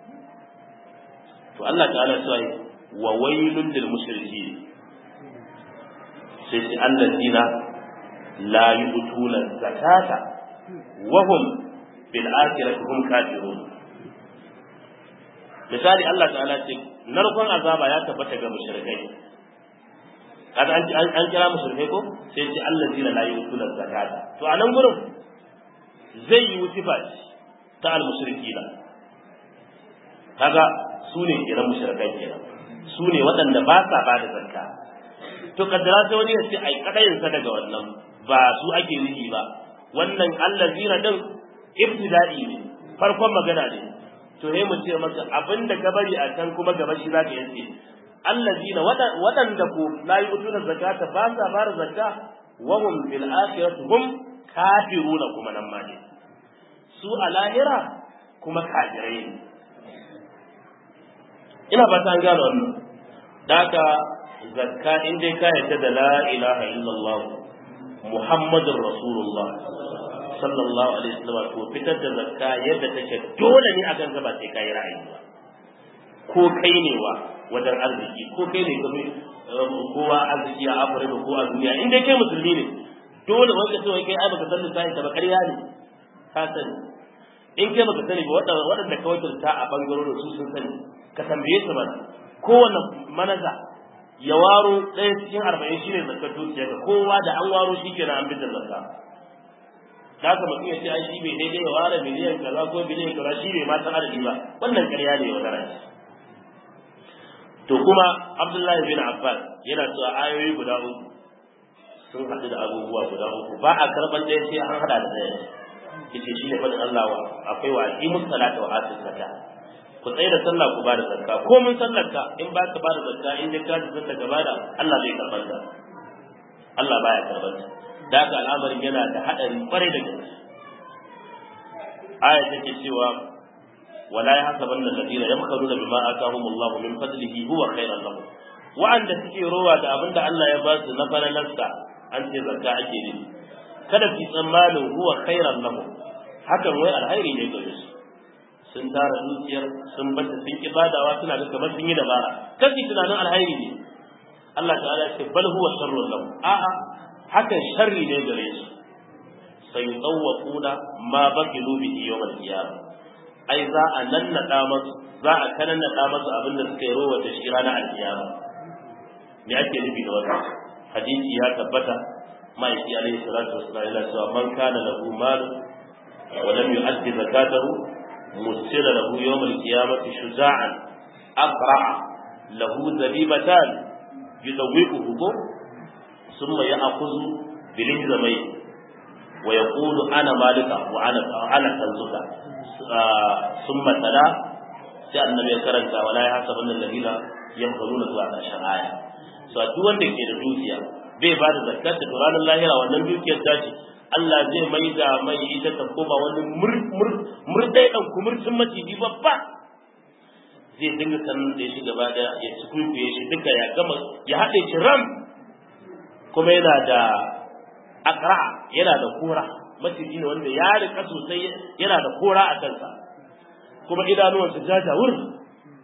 to Allah ta'ala sai wa wailul lil mushrikeen sai sai allazina la yu'tuna zakata wa hum bil akhirati hum kafirun misali Allah ta'ala ce narkon azaba ya tabbata ga mushrikai kaga an an kira mushrikai ko sai ce allazina la yu'tuna zakata to a nan gurin zai yi wusifa ta al mushrikina kaga su ne kiran mushrikai kenan su ne waɗanda ba sa ba da zakka to kaddara sai wani ya ce ai kadayin sa daga wannan ba su ake nufi ba wannan allazina din ibtida'i ne farkon magana ne to sai mu ce maka abinda ka bari a can kuma gaba shi zaka yace allazina waɗanda ko la yu'tuna zakata ba sa bar zakka wa hum bil akhirati hum kafiruna kuma nan ma ne su a lahira kuma kafirai ne ina ba ta gano wannan daka zakka in dai ka yarda da la ilaha illallah muhammadur rasulullah sallallahu alaihi wasallam to fitar da zakka yadda take dole ne akan ka ba sai kai ra'ayi ba ko kai ne wa wajen arziki ko kai ne kafi kowa arziki a Afirka ko a duniya in dai kai musulmi ne dole wanda sai kai ai baka san lissafi ta ba ƙarya ne ka sani in kai baka sani ba waɗanda waɗanda ka wakilta a bangarorin su sun sani ka tambaye su ba kowanne manaja ya waro ɗaya cikin arba'in shine zakkar dukiya ga kowa da an waro shi kenan an bi da zakka da haka mutum ya ce ai shi bai daidai ya ware miliyan kaza ko biliyan kaza shi bai ma san adadi ba wannan ƙarya ne wa daraja to kuma Abdullahi bin Abbas yana cewa ayoyi guda uku sun haɗu da abubuwa guda uku ba a karɓar ɗaya sai an haɗa da ɗaya yace shi ne faɗin Allah wa akwai wa aqimus salata wa atuz zakat ku tsaye da sallah ku ba da zakka ko mun sallarka in ba ka ba da zakka in dai ka ji zakka ka bada Allah zai karɓar ta Allah baya karɓar ta da haka al'amarin yana da haɗari kwarai da gaske aya take cewa wala yahsabanna alladhina yamkharuna bima atahum Allah min fadlihi huwa khairan lahum wa'anda suke rowa da abinda Allah ya ba su na falalarsa an ce zakka ake ne kada fi tsammanin huwa khairan lahum hakan wai alhairi ne gare su sun tara dukiyar sun bata sun ibadawa suna ga kamar sun yi dabara kafi tunanin alhairi ne Allah ta'ala ya ce bal huwa sharrun lahum a'a hakan sharri ne gare su sai tsawwaquna ma baqilu bihi yawm al-qiyamah ai za a nannada masu za a kanannada masu abin da suka yi rowa da shi ranar al-qiyama me ake nufi da wannan hadisi ya tabbata ma'aiki alaihi salatu wassalam yana cewa man kana lahu mal wa lam yu'addi zakatahu musila lahu yawm al-qiyamati shuja'an aqra'a lahu zabibatan yudawwiquhu ثم يأخذ بالهزمي ويقول أنا مالك وأنا أنا كنزك ثم تلا sai annabi ya karanta wala ya hasa wannan ladina yamkuruna zuwa ƙarshen aya so duk wanda ke da dukiya bai ba da zakat da ranar lahira wannan dukiyar tashi Allah zai mai da mai ita ta koma wani murdai dan kumurcin maciji babba zai dinga sanin da shi gaba da ya ci shi duka ya gama ya haɗe shi ram kuma yana da akra yana da kora maciji ne wanda ya rika sosai yana da kora a kansa kuma idanuwansa jajawur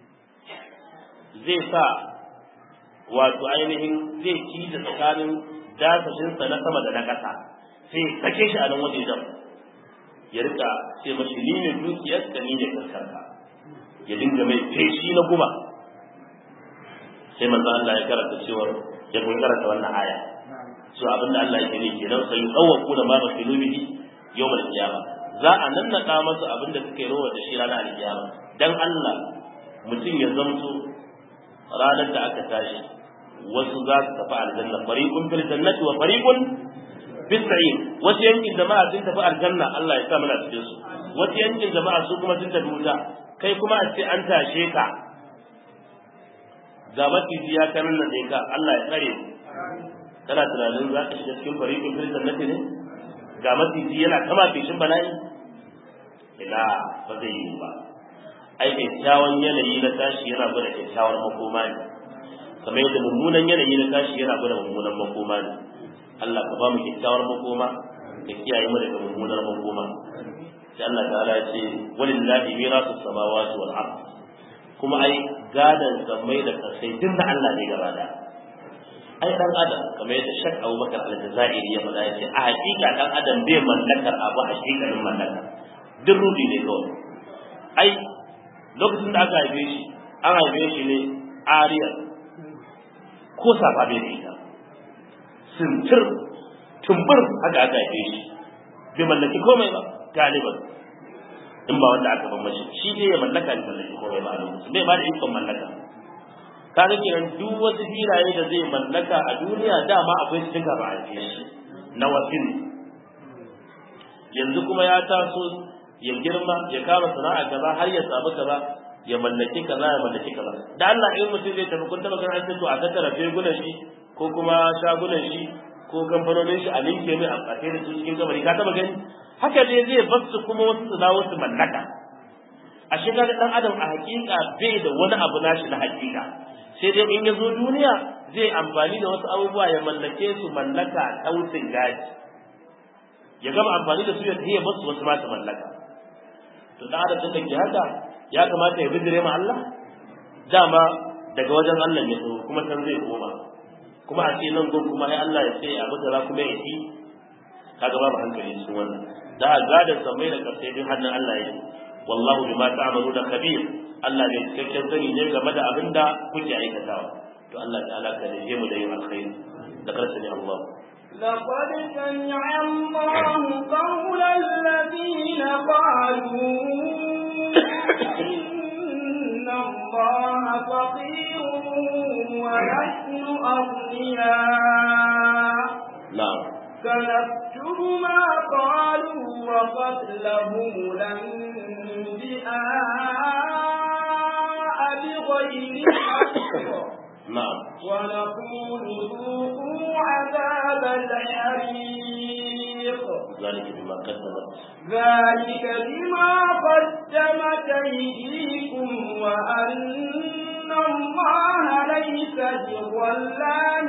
zai sa wato ainihin zai ci da tsakanin dasashin sa na sama da na ƙasa sai ya sake shi a nan wajejen ya rika sai mashi ni ne dukiyar ka ni ne karkarka ya dinga mai feshi na guba sai manzo Allah ya karanta cewa ya kuma karanta wannan aya so abinda Allah yake ne kenan sai yawwaku da ma bakilu bihi yawmal qiyamah za a nannaka masa abinda suke rowa da shi ranar alkiyama dan Allah mutum ya zamto ranar da aka tashi wasu za su tafi aljanna fariqun fil jannati wa fariqun fis sa'ir wasu yankin jama'a sun tafi aljanna Allah ya sa mana cikin su wasu yankin jama'a su kuma sun tafi wuta kai kuma a ce an tashe ka ga maciji ya kanin nan ka Allah ya tsare kana tunanin za ka shiga cikin fariqun fil jannati ne ga maciji yana kama fishin bala'i ila ba zai yi ba ai kyakkyawan yanayi na tashi yana gwada kyakkyawar makoma ne kamar yadda mummunan yanayi na tashi yana gwada mummunan makoma ne Allah ka ba mu kyakkyawar makoma ka kiyaye mu daga mummunar makoma sai Allah ta'ala ya ce walillahi mirasu samawati wal ard kuma ai gadan sammai da kasai duk da Allah ne gaba da ai dan adam kamar yadda Sheikh Abubakar Al-Jazairi ya faɗa yace a hakika dan adam bai mallakar abu a hakikalin mallaka duk rubi ne kawai ai lokacin da aka haife shi an haife shi ne ariya ko safa bai da ita sintir tumbur haka aka haife shi bai mallaki komai ba galiban in ba wanda aka bambashi shi dai ya mallaka bai mallaki komai ba a lokacin bai ba da ikon mallaka kaga kenan duk wasu filaye da zai mallaka a duniya dama akwai su duka ba a haife shi na wasin yanzu kuma ya taso ya girma ya kama sana'a kaza har ya samu kaza ya mallaki kaza ya mallaki kaza da Allah in mutum zai tafi kun taba ganin to a tattara fegunan shi ko kuma shagunan shi ko kamfanonin shi a linke mai a tsaye da su cikin kabari ka taba gani haka ne zai bar su kuma wasu su dawo su mallaka a shiga da dan adam a hakika bai da wani abu nashi na hakika sai dai in ya zo duniya zai amfani da wasu abubuwa ya mallake su mallaka tausin gaji ya gama amfani da su ya tafiya basu wasu ma su mallaka to da adam da ke haka ya kamata ya bijire ma Allah dama daga wajen Allah ne so kuma san zai koma kuma a ce nan gon kuma ai Allah ya ce abu da kuma ya yi kaga babu hankali cikin wannan da gada samai da karshe din hannun Allah yake wallahu bima ta'maluna khabir Allah ne cikakken sani ne game da abin da kuke aikatawa to Allah ta'ala ka rage mu da yin alkhairi da karshe ne Allah لقد سمع الله قول الذين قالوا إن الله فقير ونحن أغنياء نعم سنكتب ما قالوا وقتلهم الأنبياء بغير حق نعم ونقول ذوقوا عذاب الحريق ذلك بما قدمت ذلك بما قدمت أيديكم وأن الله ليس بظلام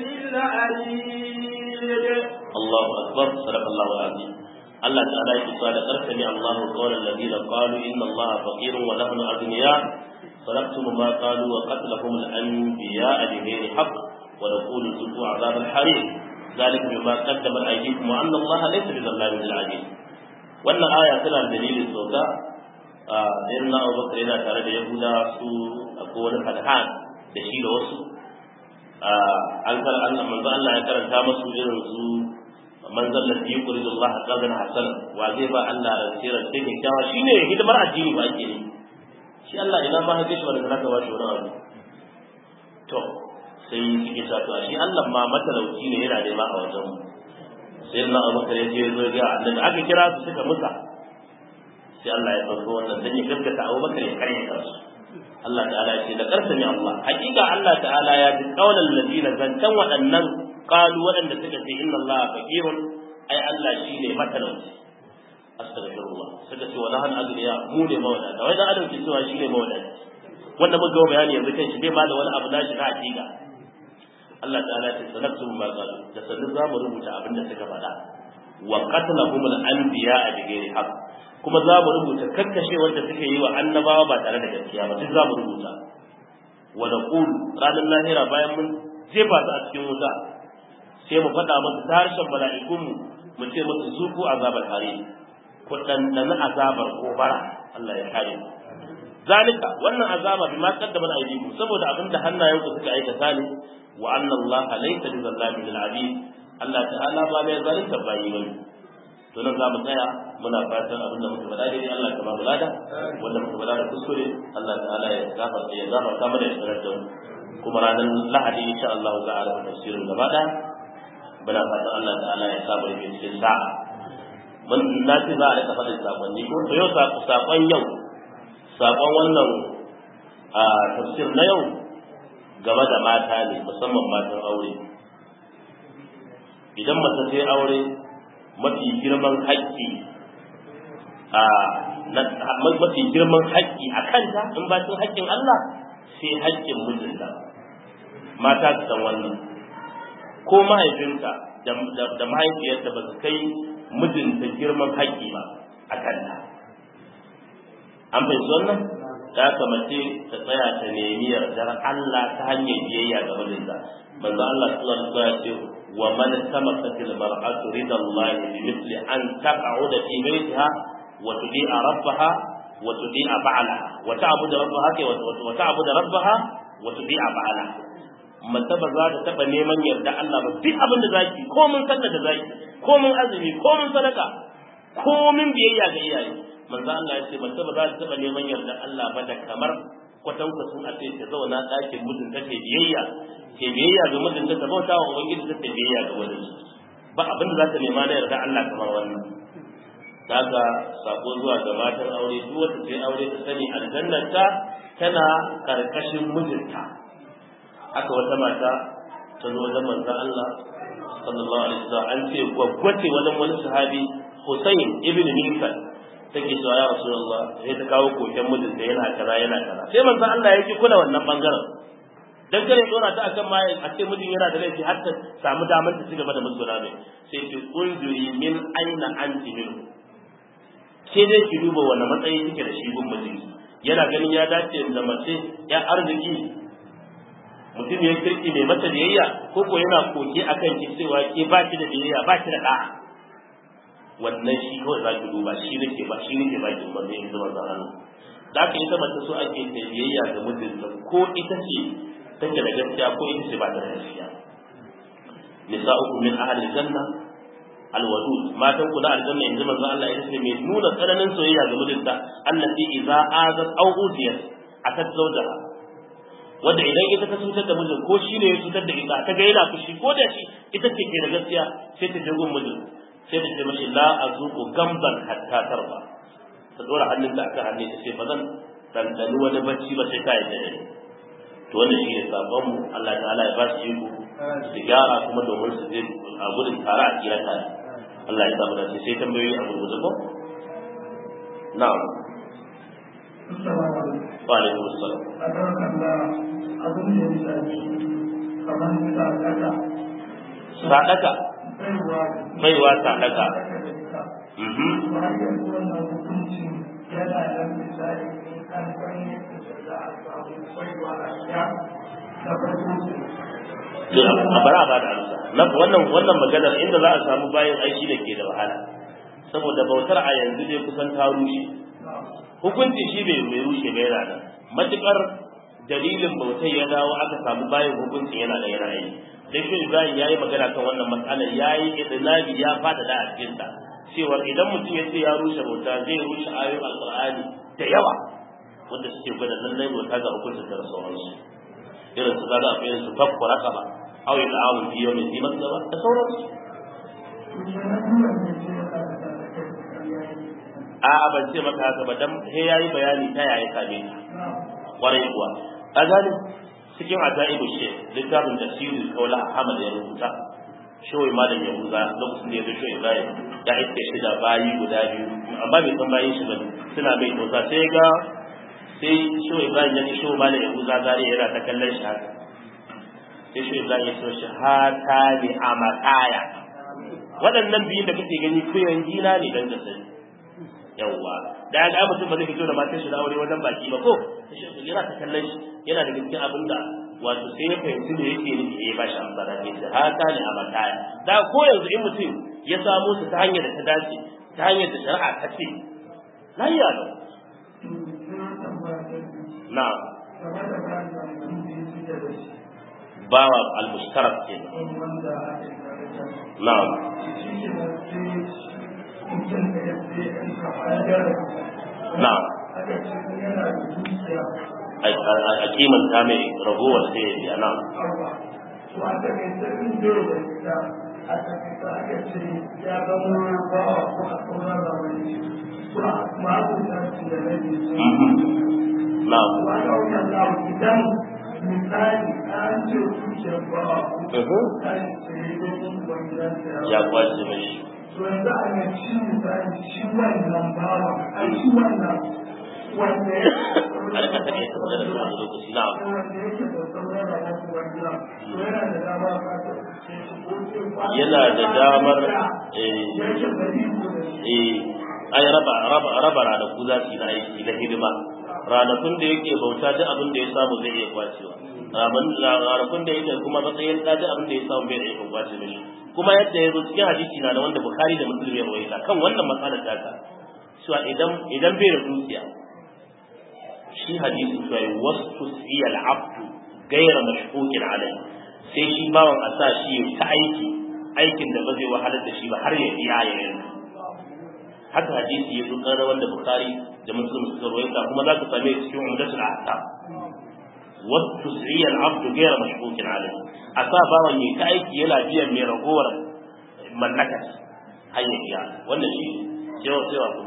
للعبيد الله أكبر صدق الله العظيم الله تعالى يقول أرسل الله قول الذين قالوا إن الله فقير ونحن أغنياء فنكتم ما قالوا وقتلهم الأنبياء بغير حق ونقول ذوقوا عذاب الحريق ذلك بما قدمت أيديكم وأن الله ليس بظلام للعبيد wannan aya tana dalilin sauka a irin na abubakar yana tare da yahuda su akwai wani fadhan da shi da wasu an kar Allah manzo Allah ya karanta masu irin su man zalla fi yuridu Allah qadan hasan wa zai ba Allah rantira sai ke kyawa shine hidimar addini ba ake yi shi Allah ina ma hake shi wanda zaka ba shi wani abu to sai suke sa to shi Allah ma matalauci ne yana nema a wajen sai na Abubakar ya je zo ga annabi aka kira su suka musa sai Allah ya dauko wannan dan ya gaskata Abubakar ya kare kansu Allah ta'ala ya ce da karsa ne Allah hakika Allah ta'ala ya ji kaulan ladina zantan waɗannan qalu waɗanda suka ce inna Allah faqirun ai Allah shine matalauci astaghfirullah suka ce wala han agniya mu ne mawadata wai dan adam ke cewa shine mawadata wanda muka ga bayani yanzu kan shi bai ma da wani abu nashi na hakika Allah ta'ala ya ce sanaktu ma qalu da sanin za mu rubuta abin da suka faɗa wa qatlahum al-anbiya bi ghairi haqq kuma za mu rubuta kakkashe wanda suke yi wa annabawa ba tare da gaskiya ba duk za mu rubuta wa naqul ranar lahira bayan mun jefa su a cikin wuta sai mu faɗa musu ta harshen mala'ikunmu mu ce musu zuku azabar hare ku ɗanɗani azabar gobara Allah ya kare mu zalika wannan azaba bima qaddama aydikum saboda abinda hannayenku suka aikata ne wa anna Allah laysa bi zallamin lil abid Allah ta'ala ba mai zalunta bayi bane to nan za mu tsaya muna fatan abin da muka faɗa dai Allah ka ba mu lada wanda muka faɗa da kuskure Allah ta'ala ya gafarta ya gafarta mana ya sanar da mu kuma ranar Lahadi insha Allah za a rubuta tafsirin gaba ɗaya muna fatan Allah ta'ala ya sa mu cikin sa'a mun na ce za a rika faɗin sakonni ko to yau sakon yau sakon wannan a tafsir na yau game da mata ne musamman matan aure idan mace ta aure mafi girman haƙƙi a mafi girman haƙƙi a kanta in ba cin haƙƙin Allah sai haƙƙin mijinta mata su san wannan ko mahaifinta da mahaifiyarta ba su kai mijinta girman haƙƙi ba a kanta an fahimci wannan ya kamace ta tsaya ta nemi yardar Allah ta hanyar biyayya ga mijinta manzo Allah sallallahu alaihi wasallam ya ce wa man samakat al mar'atu rida Allah bi mithli an taq'uda fi baytiha wa tudi'a rabbaha wa tudi'a ba'laha wa ta'budu rabbaha wa ta'budu rabbaha wa tudi'a ba'laha mace ba za ta taba neman yarda Allah ba duk abin da zaki ko mun sallar da zaki ko mun azumi ko mun sadaka ko mun biyayya ga iyaye manzo Allah ya ce mace ba za ta taba neman yarda Allah ba da kamar kwatan kwatan a ce ta zauna ɗakin mijin ta ce biyayya ke biyayya ga mijin ta bauta wa ubangiji ta ce biyayya ga mijin ba abin da za ta nema na yarda Allah kamar wannan daga sako zuwa ga matan aure duk wata ce aure ta sani aljannar ta tana karkashin mijinta haka wata mata ta zo wajen manzon Allah sallallahu alaihi wasallam an ce gwaggwace wajen wani sahabi Hussein ibn Milkan take cewa ya Rasulullah sai ta kawo koken mijinta yana kaza yana kaza sai manzon Allah ya ki kula wannan bangaren dan kare dora ta akan ma a ce mijin yana da laifi har ta samu damar ta cigaba da musguna mai sai ki unzuri min aina anti min ke dai ki duba wani matsayi kike da shi gun mijin yana ganin ya dace da mace ya arziki mutum ya kirki mai mata biyayya ko ko yana koke akan ki cewa ke ba ki da biyayya ba ki da da'a wannan shi kawai za ki duba shi nake ba shi nake ba ki umarni in zama zaran da aka ita mace so ake ta biyayya ga mijinta ko ita ce take da gaskiya ko ita ce ba ta da gaskiya nisa'ukum min ahli janna alwadud matan ku na aljanna in ji manzo Allah ita ce mai nuna tsananin soyayya ga mijinta allati idza azat aw udiyat atat zawjaha wanda idan ita ta cutar da mijin ko shi ne ya cutar da ita ta ga yana fushi ko da shi ita ce ke da gaskiya sai ta je gun mijin sai ta ce mashi la azuqu gamban hatta tarba ta dora hannunta akan hannun ta ce ba zan dandani wani bacci ba sai ta yi da ni to wannan shi ne sabon mu Allah ta'ala ya ba su iko su gyara kuma domin su je a gudun tare a kira tare Allah ya samu dace sai tambayoyi a gurguje ko na'am wa alaikum assalam abin da ya shafi kamar sadaka sadaka baiwa sadaka mhm bayan wannan hukuncin yana da misali in an san yadda za a samu baiwa a sha na farko to a bara ba da amsa na wannan wannan maganar inda za a samu bayan aiki da ke da wahala saboda bautar a yanzu dai kusan ta rushe hukunci shi bai mai rushe bai yana nan matukar dalilin bautai ya dawo aka samu bayan hukuncin yana da yana yi dan shi Ibrahim yayi magana kan wannan matsalar yayi idnabi ya fada da a cikin ta cewa idan mutum ya ce ya rushe bauta zai rushe ayoyin alqur'ani da yawa wanda suke gwada lallai bauta ga hukuncin da sauransu irin su kaga akwai irin su fakku raqaba aw yal'amu bi yawmin zi masaba da sauransu a'a ban ce maka haka ba dan sai yayi bayani ta yaya same ka kwarai kuwa a gane cikin ajaibu she littafin da sirri kaula Ahmad ya rubuta shoyi malam ya huza lokacin da ya zo shoyi Ibrahim ya iske shi da bayi guda biyu amma bai san bayin shi ba suna mai tosa sai ga sai shoyi Ibrahim ya ji shoyi malam ya huza zare yana ta kallon shi haka sai shoyi Ibrahim ya so shi hata ni amataya waɗannan biyun da kake gani kuyan gina ne dan da sani yawwa da ya ga mutum ba zai fito da matar shi da aure wajen baki ba ko yana ta kallon shi yana da gaskiya abin da wato sai ya fahimci me yake nufi ya ba shi amsa da ke da haka ne a mataya da ko yanzu in mutum ya samo su ta hanyar da ta dace ta hanyar da shari'a ta ce na yi yalo na bawa al-mushtarak ke na'am na'am a kimanta mai ragowar sai ya biya nan. a takaice in bai da ita a takaice aka ce ya zama ba a ko a sauran ramani su a ma'abuta su da rabi su Na'am. wani wajen lawa idan misali an ce zuciyar ba a ko kan sai da yin wajen da Ya kwace mashi. to yanzu a ga shi misali shi wannan bawa a shi wannan wanda ya A rika take ta magana da wani lokaci na'am. wanda yake da sauran ramani wanda to yana da dama ka ta ce shi ko ce ba Yana da damar eh yake bari ko da shi eh ai raba raba raba ranaku za su yi na aiki na hidima ranakun da yake bauta duk abin da ya samu zai iya kwacewa Raban- ranakun da yake kuma matsayin da duk abin da ya samu bai da ikon kwace mishi kuma yadda ya zo cikin hadisi na da wanda bukhari da muslim ya rawaita kan wannan matsalar taka cewa idan idan bai da dukiya shi hadisi cewa wasu siya al'abdu gaira mashhukin alai sai shi bawan a sa shi ya ta aiki aikin da ba zai wahalar da shi ba har ya biya ya yanka haka hadisi ya zo ƙarar wanda bukhari da muslim suka rawaita kuma za ka same cikin umdatul ahkam wasu tusriya al-abdu ghayra mashkukin alayhi a sa bawan yi ta aiki yana biyan mai ragowar mallaka hanyar biya wannan shi cewa cewa kuma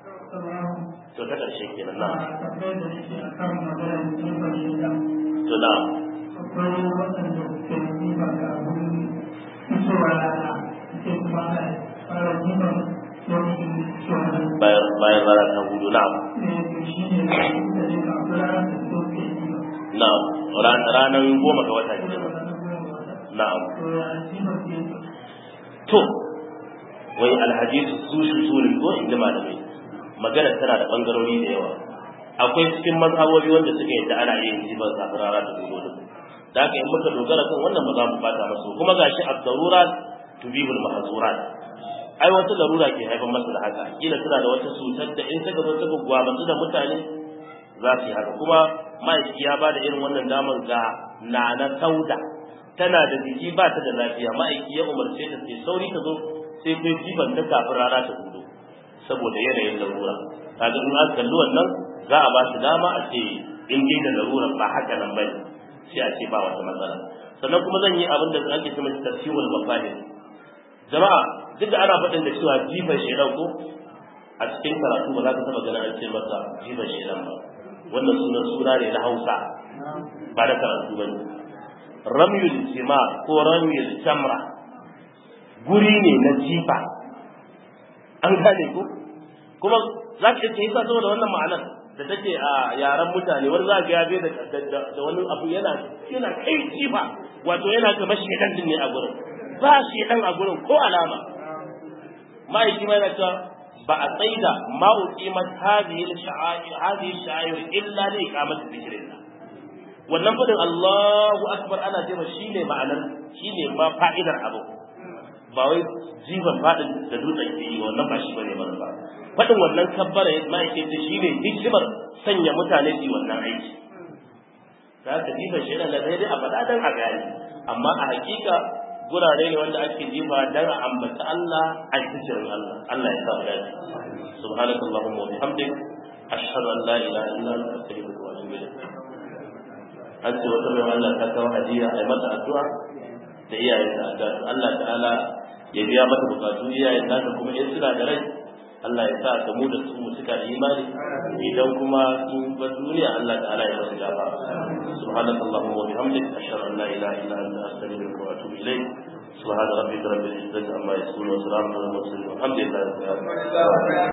to ta karshe kenan na tambayar da nake a kan maganar jifar shida to na akwai waɗanda suke jifa ga abin fitowa rana suke kuma ana fara jifar lokacin fitowa rana bayan bayan rana ta hudu na ne to shi ne da ne ga abu rana da su ke jifa na ranar goma ga wata kenan na'am to ya jifa ke to wai alhadisu su shi su ne ko inda malamai magana tana da bangarori da yawa akwai cikin mazhabobi wanda suka yadda ana yin jiban zafin rana da gudu din da haka in muka dogara kan wannan ba za mu bata masu kuma gashi ad-darurat tubihul mahzurat ai wata larura ke haifar masa da haka kila tana da wata cutar da in ta gaba ta gwamnati da mutane za su yi haka kuma ma'aiki ya ba da irin wannan damar ga nana sauda tana da jiki ba ta da lafiya ma'aiki ya umarce ta sai sauri ta zo sai ta jiban ta kafin rana ta hudu saboda yanayin larura kaga in aka kalli wannan za a ba shi dama a ce in dai da larura ba haka nan bane sai a ce ba wata matsala sannan kuma zan yi abin da ake cewa tafsirul mafahim jama'a duk da ana faɗin da cewa jifan shedan ko a cikin karatu ba za ka taɓa ganin an ce masa jifan shedan ba wannan sunan suna ne na hausa ba da karatu ba ne ramyul jima ko ramyul jamra guri ne na jifa an gane ko kuma za ka ce yasa saboda wannan ma'anar da take a yaren mutane wani za ka ya bai da da wani abu yana yana kai jifa wato yana kamar shedan din ne a gurin ba shedan a gurin ko alama ma'aiki ma yana cewa ba a tsaida ma uqimat hadhihi al-sha'air hadhihi al-sha'air illa li iqamati dhikrillah wannan fadin Allahu akbar ana cewa shine ma'anar shine ma fa'idar abu ba wai jiban fadin da dutsen ke yi wannan ba shi bane ba ba fadin wannan kabbara ya ma'aiki ce shine hikimar sanya mutane su yi wannan aiki za ka jiban shi da dai a faɗa dan a gani amma a hakika gurare ne wanda ake jifa dan a ambata Allah a cikin Allah Allah ya sa mu dace subhanakallahumma wa bihamdik ashhadu an la ilaha illa anta astaghfiruka wa atubu ilayk an ce wata mai Allah ta kawo hadiya a mata addu'a da iyayen da Allah ta'ala ya biya mata bukatu iyayen nata kuma in suna da rai Allah ya sa ta mu da su mu suka da imani idan kuma sun bar duniya Allah ta'ala ya rasu gaba سبحانك اللهم وبحمدك أشهد أن لا إله إلا أنت أستغفرك وأتوب إليك سبحان ربك رب العزة عما يصفون وسلام على المرسلين والحمد لله رب العالمين